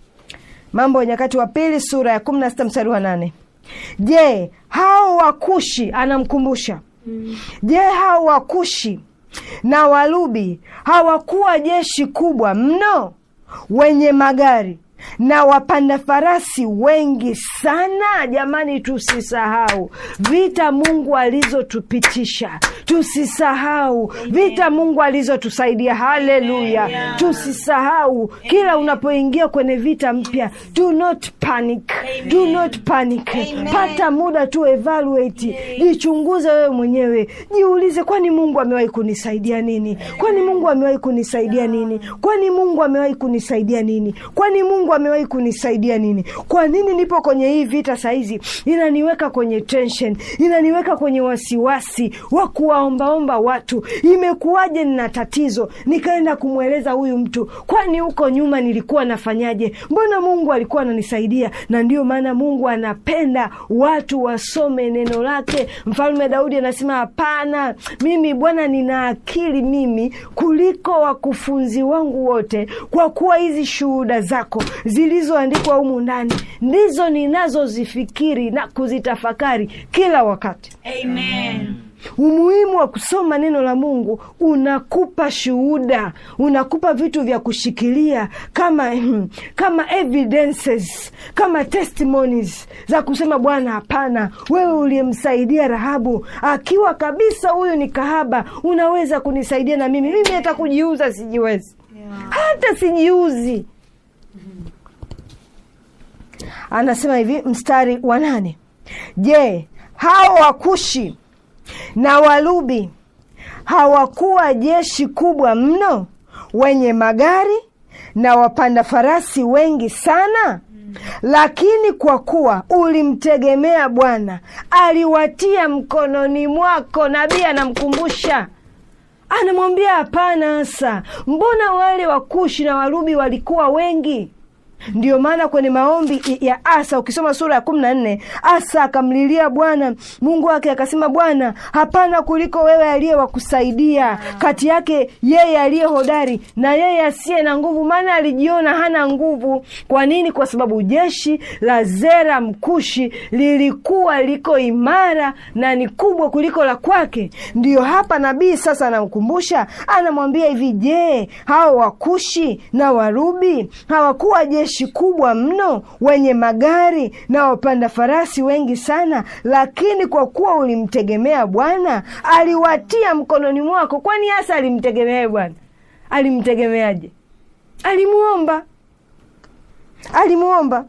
Mambo ya Nyakati wa Pili sura ya kumi na sita mstari wa nane Je, hao Wakushi anamkumbusha Je, hao Wakushi na Walubi hawakuwa jeshi kubwa mno wenye magari na wapanda farasi wengi sana? Jamani, tusisahau vita Mungu alizotupitisha, tusisahau vita Mungu alizotusaidia. Haleluya! Tusisahau kila unapoingia kwenye vita mpya, do not panic, do not panic. Pata muda tu evaluate, jichunguze wewe mwenyewe, jiulize, kwani Mungu amewahi kunisaidia nini? Kwani Mungu amewahi kunisaidia nini? Kwani Mungu amewahi kunisaidia nini? Kwani Mungu amewahi kunisaidia nini? Kwa nini nipo kwenye hii vita saizi? Inaniweka kwenye tension, inaniweka kwenye wasiwasi wa kuwaombaomba watu. Imekuwaje? Nina tatizo, nikaenda kumweleza huyu mtu, kwani huko nyuma nilikuwa nafanyaje? Mbona Mungu alikuwa ananisaidia? Na ndio maana Mungu anapenda watu wasome neno lake. Mfalme Daudi anasema hapana, mimi Bwana nina akili mimi kuliko wakufunzi wangu wote, kwa kuwa hizi shuhuda zako zilizoandikwa humu ndani ndizo ninazozifikiri na kuzitafakari kila wakati. Amen. Umuhimu wa kusoma neno la Mungu unakupa shuhuda, unakupa vitu vya kushikilia kama kama evidences, kama testimonies za kusema Bwana, hapana, wewe uliyemsaidia Rahabu akiwa kabisa huyu ni kahaba, unaweza kunisaidia na mimi. Mimi hata kujiuza sijiwezi, hata sijiuzi. Anasema hivi mstari wa nane, je, hao Wakushi na Walubi hawakuwa jeshi kubwa mno wenye magari na wapanda farasi wengi sana? Lakini kwa kuwa ulimtegemea Bwana, aliwatia mkononi mwako. Nabii anamkumbusha, anamwambia hapana, Asa, mbona wale Wakushi na Walubi walikuwa wengi? Ndiyo maana kwenye maombi ya Asa ukisoma sura ya kumi na nne Asa akamlilia Bwana Mungu wake akasema, Bwana, hapana kuliko wewe aliye wakusaidia kati yake yeye aliye hodari na yeye asiye na nguvu, maana alijiona hana nguvu. Kwa nini? Kwa sababu jeshi la Zera Mkushi lilikuwa liko imara na ni kubwa kuliko la kwake. Ndiyo hapa nabii sasa anamkumbusha, anamwambia hivi, je, hao Wakushi na Warubi hawakuwa jeshi jeshi kubwa mno, wenye magari na wapanda farasi wengi sana, lakini kwa kuwa ulimtegemea Bwana, aliwatia mkononi mwako. Kwani hasa alimtegemea Bwana? Alimtegemeaje? Alimuomba, alimuomba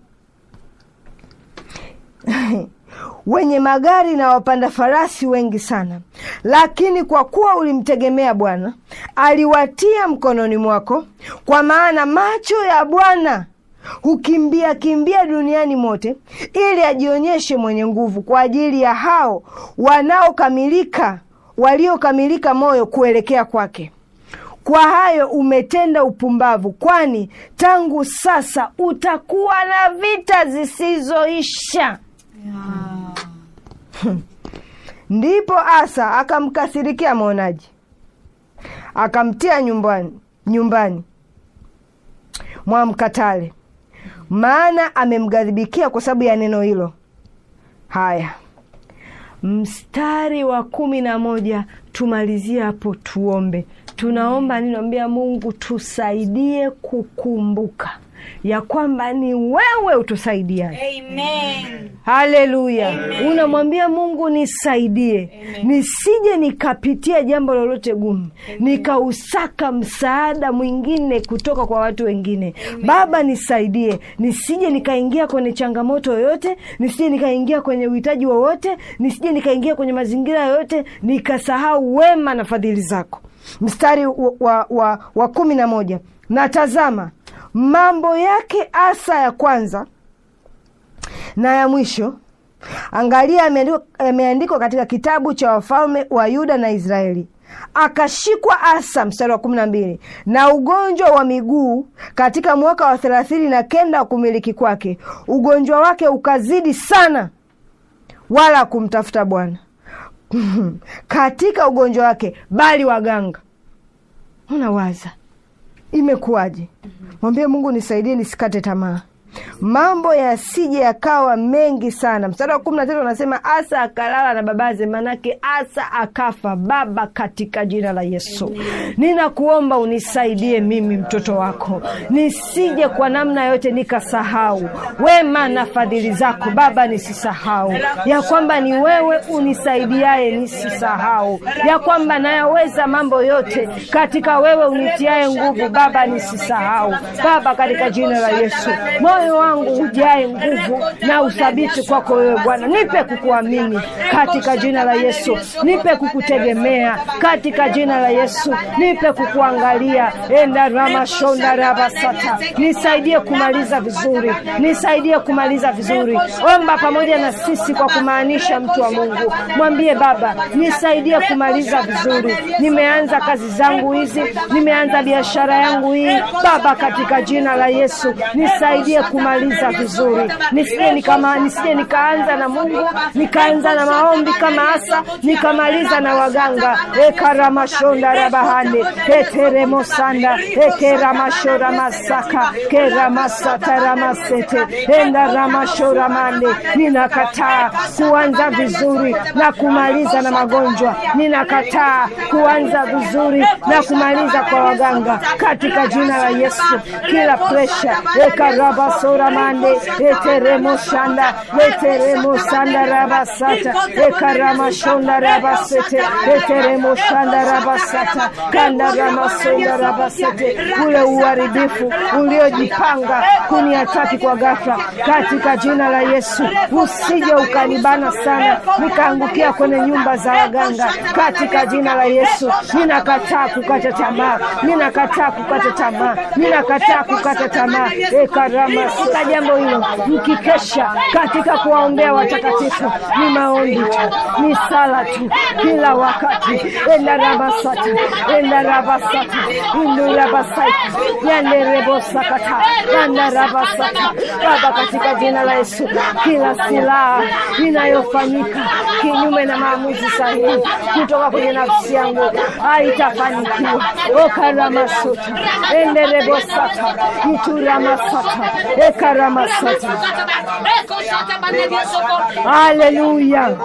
wenye magari na wapanda farasi wengi sana, lakini kwa kuwa ulimtegemea Bwana aliwatia mkononi mwako. Kwa maana macho ya Bwana hukimbia kimbia duniani mote, ili ajionyeshe mwenye nguvu kwa ajili ya hao wanaokamilika, waliokamilika moyo kuelekea kwake. Kwa hayo umetenda upumbavu, kwani tangu sasa utakuwa na vita zisizoisha. Ndipo Asa akamkasirikia mwonaji, akamtia nyumbani nyumbani mwa mkatale, maana amemghadhibikia kwa sababu ya neno hilo. Haya, mstari wa kumi na moja tumalizie hapo, tuombe. Tunaomba ninaambia Mungu tusaidie kukumbuka ya kwamba ni wewe utusaidiaye. Amen. Haleluya! Unamwambia Mungu nisaidie, nisije nikapitia jambo lolote gumu, nikausaka msaada mwingine kutoka kwa watu wengine. Baba, nisaidie, nisije nikaingia kwenye changamoto yoyote, nisije nikaingia kwenye uhitaji wowote, nisije nikaingia kwenye mazingira yoyote nikasahau wema na fadhili zako. Mstari wa, wa, wa, wa kumi na moja na tazama mambo yake Asa ya kwanza na ya mwisho, angalia, yameandikwa yameandikwa katika kitabu cha wafalme wa Yuda na Israeli. Akashikwa Asa, mstari wa kumi na mbili, na ugonjwa wa miguu katika mwaka wa thelathini na kenda wa kumiliki kwake. Ugonjwa wake ukazidi sana, wala kumtafuta Bwana katika ugonjwa wake, bali waganga. Unawaza imekuwaje? Mwambie Mungu, nisaidie nisikate tamaa, mambo yasije yakawa mengi sana. Mstari wa kumi na tatu anasema Asa akalala na babaze, manake Asa akafa. Baba, katika jina la Yesu ninakuomba unisaidie mimi mtoto wako, nisije kwa namna yote nikasahau wema na fadhili zako Baba, nisisahau ya kwamba ni wewe unisaidiaye, nisisahau ya kwamba nayaweza mambo yote katika wewe unitiaye nguvu Baba, nisisahau Baba, katika jina la Yesu moyo wangu ujae nguvu na uthabiti kwako wewe Bwana, nipe kukuamini katika jina la Yesu, nipe kukutegemea katika jina la Yesu, nipe kukuangalia enda ramashonda rabasata, nisaidie kumaliza vizuri, nisaidie kumaliza vizuri. Omba pamoja na sisi kwa kumaanisha, mtu wa Mungu, mwambie Baba, nisaidie kumaliza vizuri. Nimeanza kazi zangu hizi, nimeanza biashara yangu hii Baba, katika jina la Yesu nisaidie kumaliza vizuri, nisije nikama nisije nikaanza na Mungu nikaanza na maombi kama Asa nikamaliza na waganga. ekaramashonda rabahane eteremosanda ekeramashora masaka keramasata ramasete enda ramashora mande. Ninakataa kuanza vizuri na kumaliza na magonjwa, ninakataa kuanza vizuri na kumaliza kwa waganga katika jina la Yesu. Kila presha ekarabasora mande eteremoshanda eteremosanda rabasata ekaramashonda rabasete eteremoshanda rabasata kanda ramasonda rabasete, ule uharibifu uliojipanga kuniataki kwa ghafla katika jina la Yesu, usije ukanibana sana nikaangukia kwenye nyumba za waganga katika jina la Yesu. Ninakataa kukata tamaa, ninakataa kukata tamaa, ninakataa kukata tamaa. Ekarama sika jambo hilo, mkikesha katika kuwaombea watakatifu, ni maombi tu, ni sala tu, kila wakati. enda rabasata enda rabasata indu rabasata yande rebosakata yanda rabasata Baba, katika jina la Yesu, kila silaha inayofanyika kinyume na maamuzi sahihi kutoka kwenye nafsi yangu haitafanikiwa. okaramasota enderebosata ituramasata ekaramasata. Haleluya,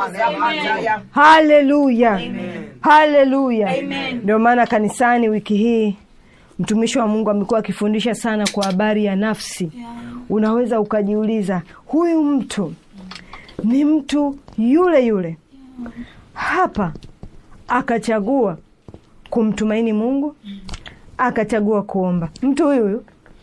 haleluya, haleluya! Ndio maana kanisani wiki hii mtumishi wa Mungu amekuwa akifundisha sana kwa habari ya nafsi. Unaweza ukajiuliza, huyu mtu ni mtu yule yule hapa akachagua kumtumaini Mungu, akachagua kuomba. Mtu huyu huyu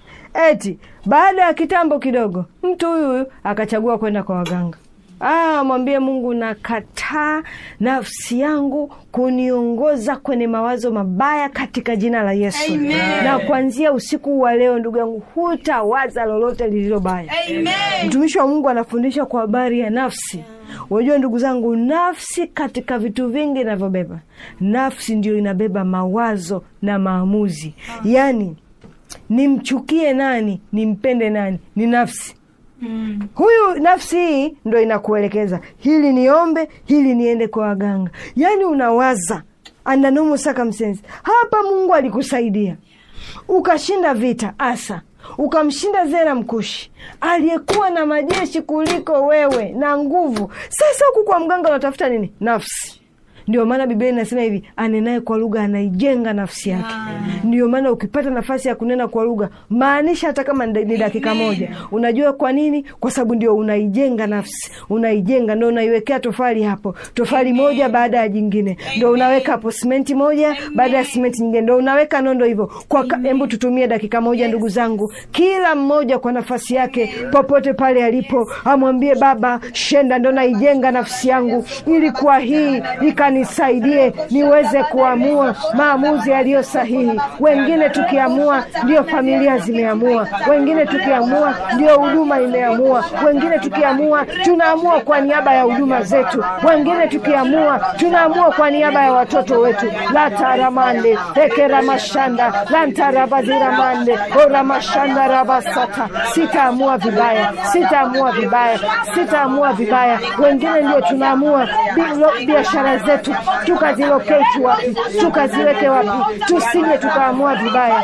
eti baada ya kitambo kidogo, mtu huyu huyu akachagua kwenda kwa waganga. Ah, mwambie Mungu, nakataa nafsi yangu kuniongoza kwenye mawazo mabaya katika jina la Yesu. Amen. Na kuanzia usiku wa leo, ndugu yangu, hutawaza lolote lililo baya. Amen. Mtumishi wa Mungu anafundisha kwa habari ya nafsi. Unajua ndugu zangu, nafsi katika vitu vingi inavyobeba, nafsi ndio inabeba mawazo na maamuzi. Yaani, nimchukie nani, nimpende nani, ni nafsi Mm. huyu nafsi hii ndo inakuelekeza hili niombe, hili niende kwa waganga. Yaani unawaza andanumu circumstance. Hapa Mungu alikusaidia ukashinda vita Asa, ukamshinda Zera Mkushi aliyekuwa na majeshi kuliko wewe na nguvu. Sasa huku kwa mganga unatafuta nini? Nafsi. Ndio maana Biblia inasema hivi, anenaye kwa lugha anaijenga nafsi yake. Ndio maana ukipata nafasi ya kunena kwa lugha, maanisha hata kama ni ni dakika moja. Unajua kwa nini? Kwa sababu ndio unaijenga nafsi, unaijenga, ndio unaiwekea tofali hapo, tofali moja baada ya jingine, ndio unaweka hapo simenti moja baada ya simenti nyingine, ndio unaweka nondo hivyo. Kwa ka- hebu tutumie dakika moja, ndugu zangu, kila mmoja kwa nafasi yake, popote pale alipo, amwambie Baba, shenda, ndo naijenga nafsi yangu, ili kwa hii ikanisaidie niweze kuamua maamuzi yaliyo sahihi. Wengine tukiamua ndio familia zimeamua, wengine tukiamua ndio huduma imeamua, wengine tukiamua tunaamua kwa niaba ya huduma zetu, wengine tukiamua tunaamua kwa niaba ya watoto wetu. lataramande ekeramashanda lantarabaziramande oramashanda rabasata. Sitaamua vibaya, sitaamua vibaya, sitaamua vibaya. Wengine ndio tunaamua bi- biashara zetu tukaziloketi wapi, tukaziweke wapi, tusije tukaamua vibaya.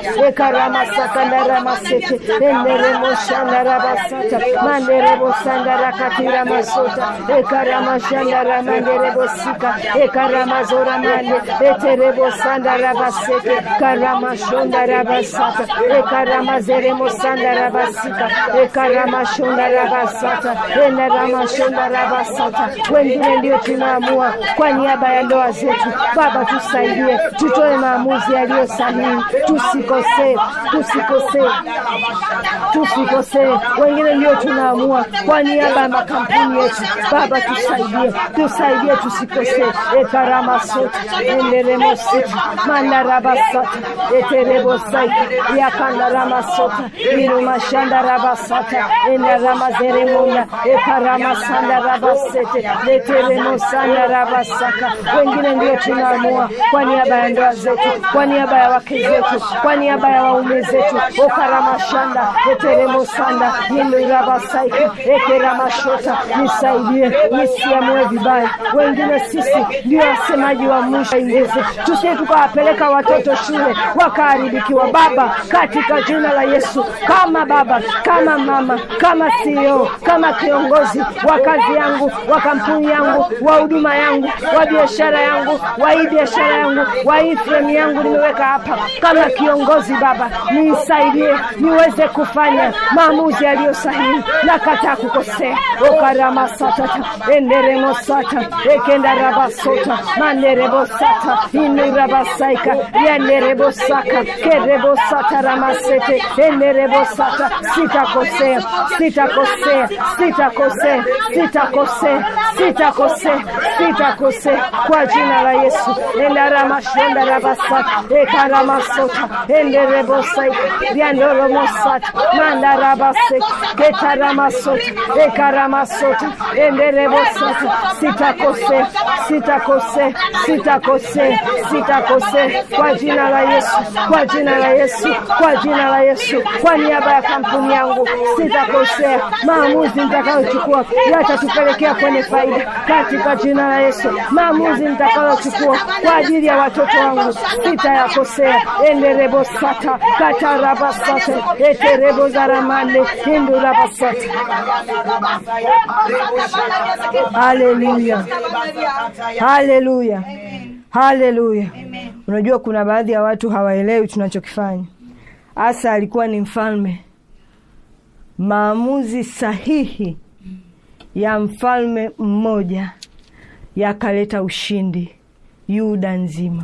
ekaramasakandaramasete eneremoshandarabasata manderebosandarakatiramasota ekaramashandaramanderebosika ekaramazoramande eterebosandarabasete karamashondarabasata ekaramazeremosandarabasika ekaramasondarabasata enaramasondarabasata wengine ndio tunaamua kwa niaba ya ndoa zetu. Baba, tusaidie, tutoe maamuzi yaliyo sahihi, tusikosee, tusikosee, tusikosee. Wengine ndio tunaamua kwa niaba ya makampuni yetu. Baba, tusaidie, tusaidie, tusikosee. ekaramasota enderemoseta mandarabasata eterebosaita yakandaramasota irumashandarabasata endaramazeremona ekaramasandarabaset leteremosandarabasaka. Wengine ndio tunaamua kwa niaba ya ndoa zetu, kwa niaba ya wake zetu, kwa niaba ya waume zetu. okaramashanda eteremosanda indirabasaika ekeramashota. Nisaidie nisiamue vibaya. Wengine sisi ndio wasemaji wa mwisho ingeze, tusije tukawapeleka watoto shule wakaharibikiwa. Baba, katika jina la Yesu, kama baba, kama mama, kama CEO, kama kiongozi wa kazi yangu, wa kampuni yangu, wa huduma yangu, wa biashara yangu, wa hii biashara yangu, wa hii fremu yangu nimeweka hapa kama kiongozi. Baba, nisaidie niweze kufanya maamuzi yaliyo sahihi na kataa kukosea. okaramasatata enderemosata ekendarabasota manerebosata inurabasaika yanerebosaka kerebosata ramasete enerebosata sitakosea sitakosea sitakosea sitakosea sitakosea sitakosea kwa jina la Yesu endaramashenda rabasata ekaramasota enderebosaika ryandoromosata mandarabaseka ketaramasota ekaramasota enderebosata sitakosea sitakosea sitakosea sitakosea kwa jina la Yesu kwa jina la Yesu kwa jina la Yesu kwa niaba ya kampuni yangu sitakosea maamuzi nitakayochukua yatatupelekea kwenye faida katika jina la Yesu maamuzi nitakayochukua kwa ajili ya watoto wangu sitayakosea enderebosata katarabasata eterebozaramande indurabasata haleluya haleluya haleluya unajua kuna baadhi ya watu hawaelewi tunachokifanya Asa alikuwa ni mfalme. Maamuzi sahihi ya mfalme mmoja yakaleta ushindi Yuda nzima.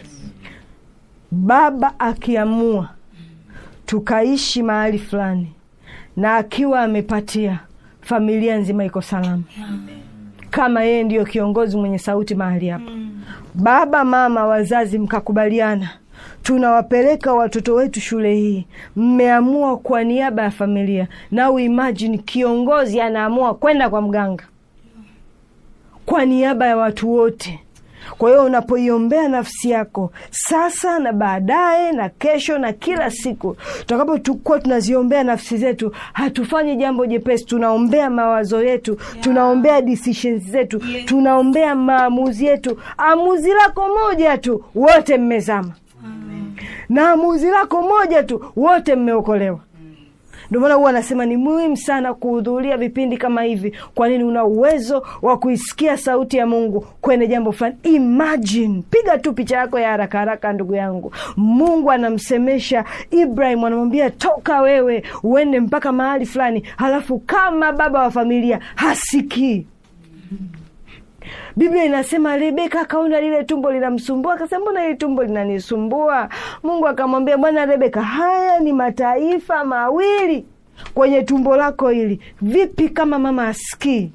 Baba akiamua tukaishi mahali fulani na akiwa amepatia, familia nzima iko salama, kama yeye ndiyo kiongozi mwenye sauti mahali hapa. Baba, mama, wazazi mkakubaliana, tunawapeleka watoto wetu shule hii, mmeamua kwa niaba ya familia. Now imagine kiongozi anaamua kwenda kwa mganga kwa niaba ya watu wote. Kwa hiyo unapoiombea nafsi yako sasa na baadaye na kesho na kila siku, tutakapokuwa tunaziombea nafsi zetu, hatufanyi jambo jepesi. Tunaombea mawazo yetu, tunaombea decisions zetu, tunaombea maamuzi yetu. Amuzi lako moja tu, wote mmezama, na amuzi lako moja tu, wote mmeokolewa. Ndio maana huwa anasema ni muhimu sana kuhudhuria vipindi kama hivi. Kwa nini? Una uwezo wa kuisikia sauti ya Mungu kwenye jambo fulani. Imagine, piga tu picha yako ya haraka haraka, ndugu yangu. Mungu anamsemesha Ibrahim, anamwambia toka wewe uende mpaka mahali fulani, halafu kama baba wa familia hasikii Biblia inasema Rebeka akaona lile tumbo linamsumbua, akasema mbona hili tumbo linanisumbua? Mungu akamwambia, bwana Rebeka, haya ni mataifa mawili kwenye tumbo lako hili. Vipi kama mama asikii?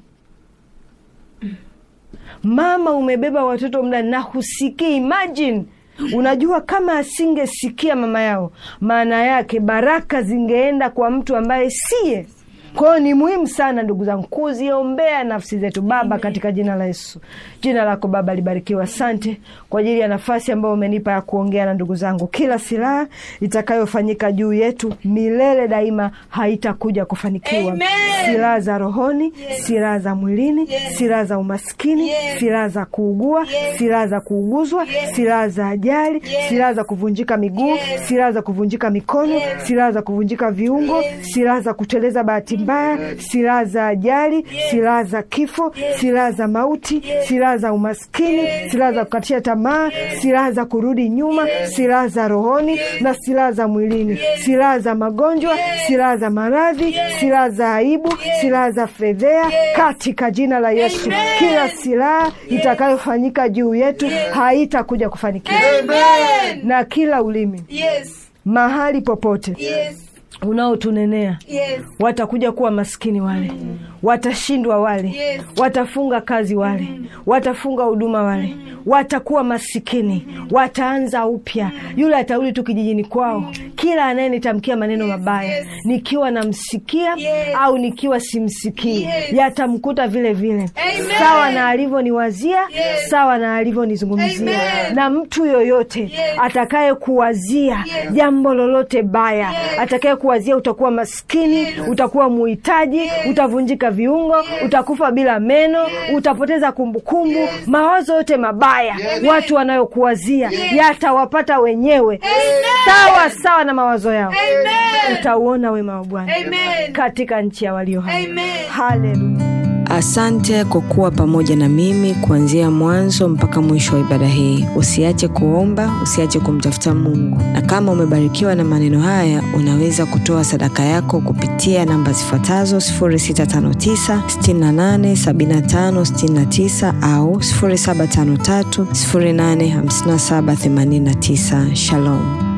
Mama umebeba watoto mda na husikii. Imagine, unajua kama asingesikia mama yao, maana yake baraka zingeenda kwa mtu ambaye siye kwa hiyo ni muhimu sana ndugu zangu kuziombea nafsi zetu. Baba, katika jina la Yesu, jina lako Baba libarikiwa. Asante kwa ajili ya nafasi ambayo umenipa ya kuongea na ndugu zangu. Kila silaha itakayofanyika juu yetu milele daima haitakuja kufanikiwa. Amen. Silaha za rohoni, silaha za mwilini, silaha za umaskini, silaha za kuugua, silaha za kuuguzwa, silaha za ajali, silaha za kuvunjika miguu, silaha za kuvunjika mikono, silaha za kuvunjika viungo, silaha za kuteleza bahati mbaya, silaha za ajali, silaha za kifo, silaha za mauti, silaha za umaskini, silaha za kukatisha tamaa, silaha za kurudi nyuma, silaha za rohoni na silaha za mwilini, silaha za magonjwa, silaha za maradhi, silaha za aibu, silaha za fedhea, katika jina la Yesu. Kila silaha itakayofanyika juu yetu haitakuja kufanikiwa, Amen. na kila ulimi Yes. mahali popote Yes. unaotunenea Yes. watakuja kuwa maskini wale, watashindwa wale, Yes. watafunga kazi wale, watafunga huduma wale, watakuwa masikini, wataanza upya. Yule atarudi tu kijijini kwao. Kila anayenitamkia maneno mabaya, yes. nikiwa namsikia Yes. au nikiwa simsikii, Yes. yatamkuta vile vile, Amen. sawa na alivyoniwazia, Yes. sawa na alivyonizungumzia. Amen. Na mtu yoyote Yes. atakaye kuwazia Yes. jambo lolote baya, Yes. atakaye kuwazia utakuwa maskini, utakuwa muhitaji, utavunjika viungo, utakufa bila meno, utapoteza kumbukumbu. Mawazo yote mabaya watu wanayokuwazia yatawapata wenyewe, sawa sawa na mawazo yao. Amen. Utauona wema wa Bwana Amen. katika nchi ya walio hai. Amen. Haleluya. Asante kwa kuwa pamoja na mimi kuanzia mwanzo mpaka mwisho wa ibada hii. Usiache kuomba, usiache kumtafuta Mungu, na kama umebarikiwa na maneno haya, unaweza kutoa sadaka yako kupitia namba zifuatazo 0659 68 75 69 au 0753 085789. Shalom.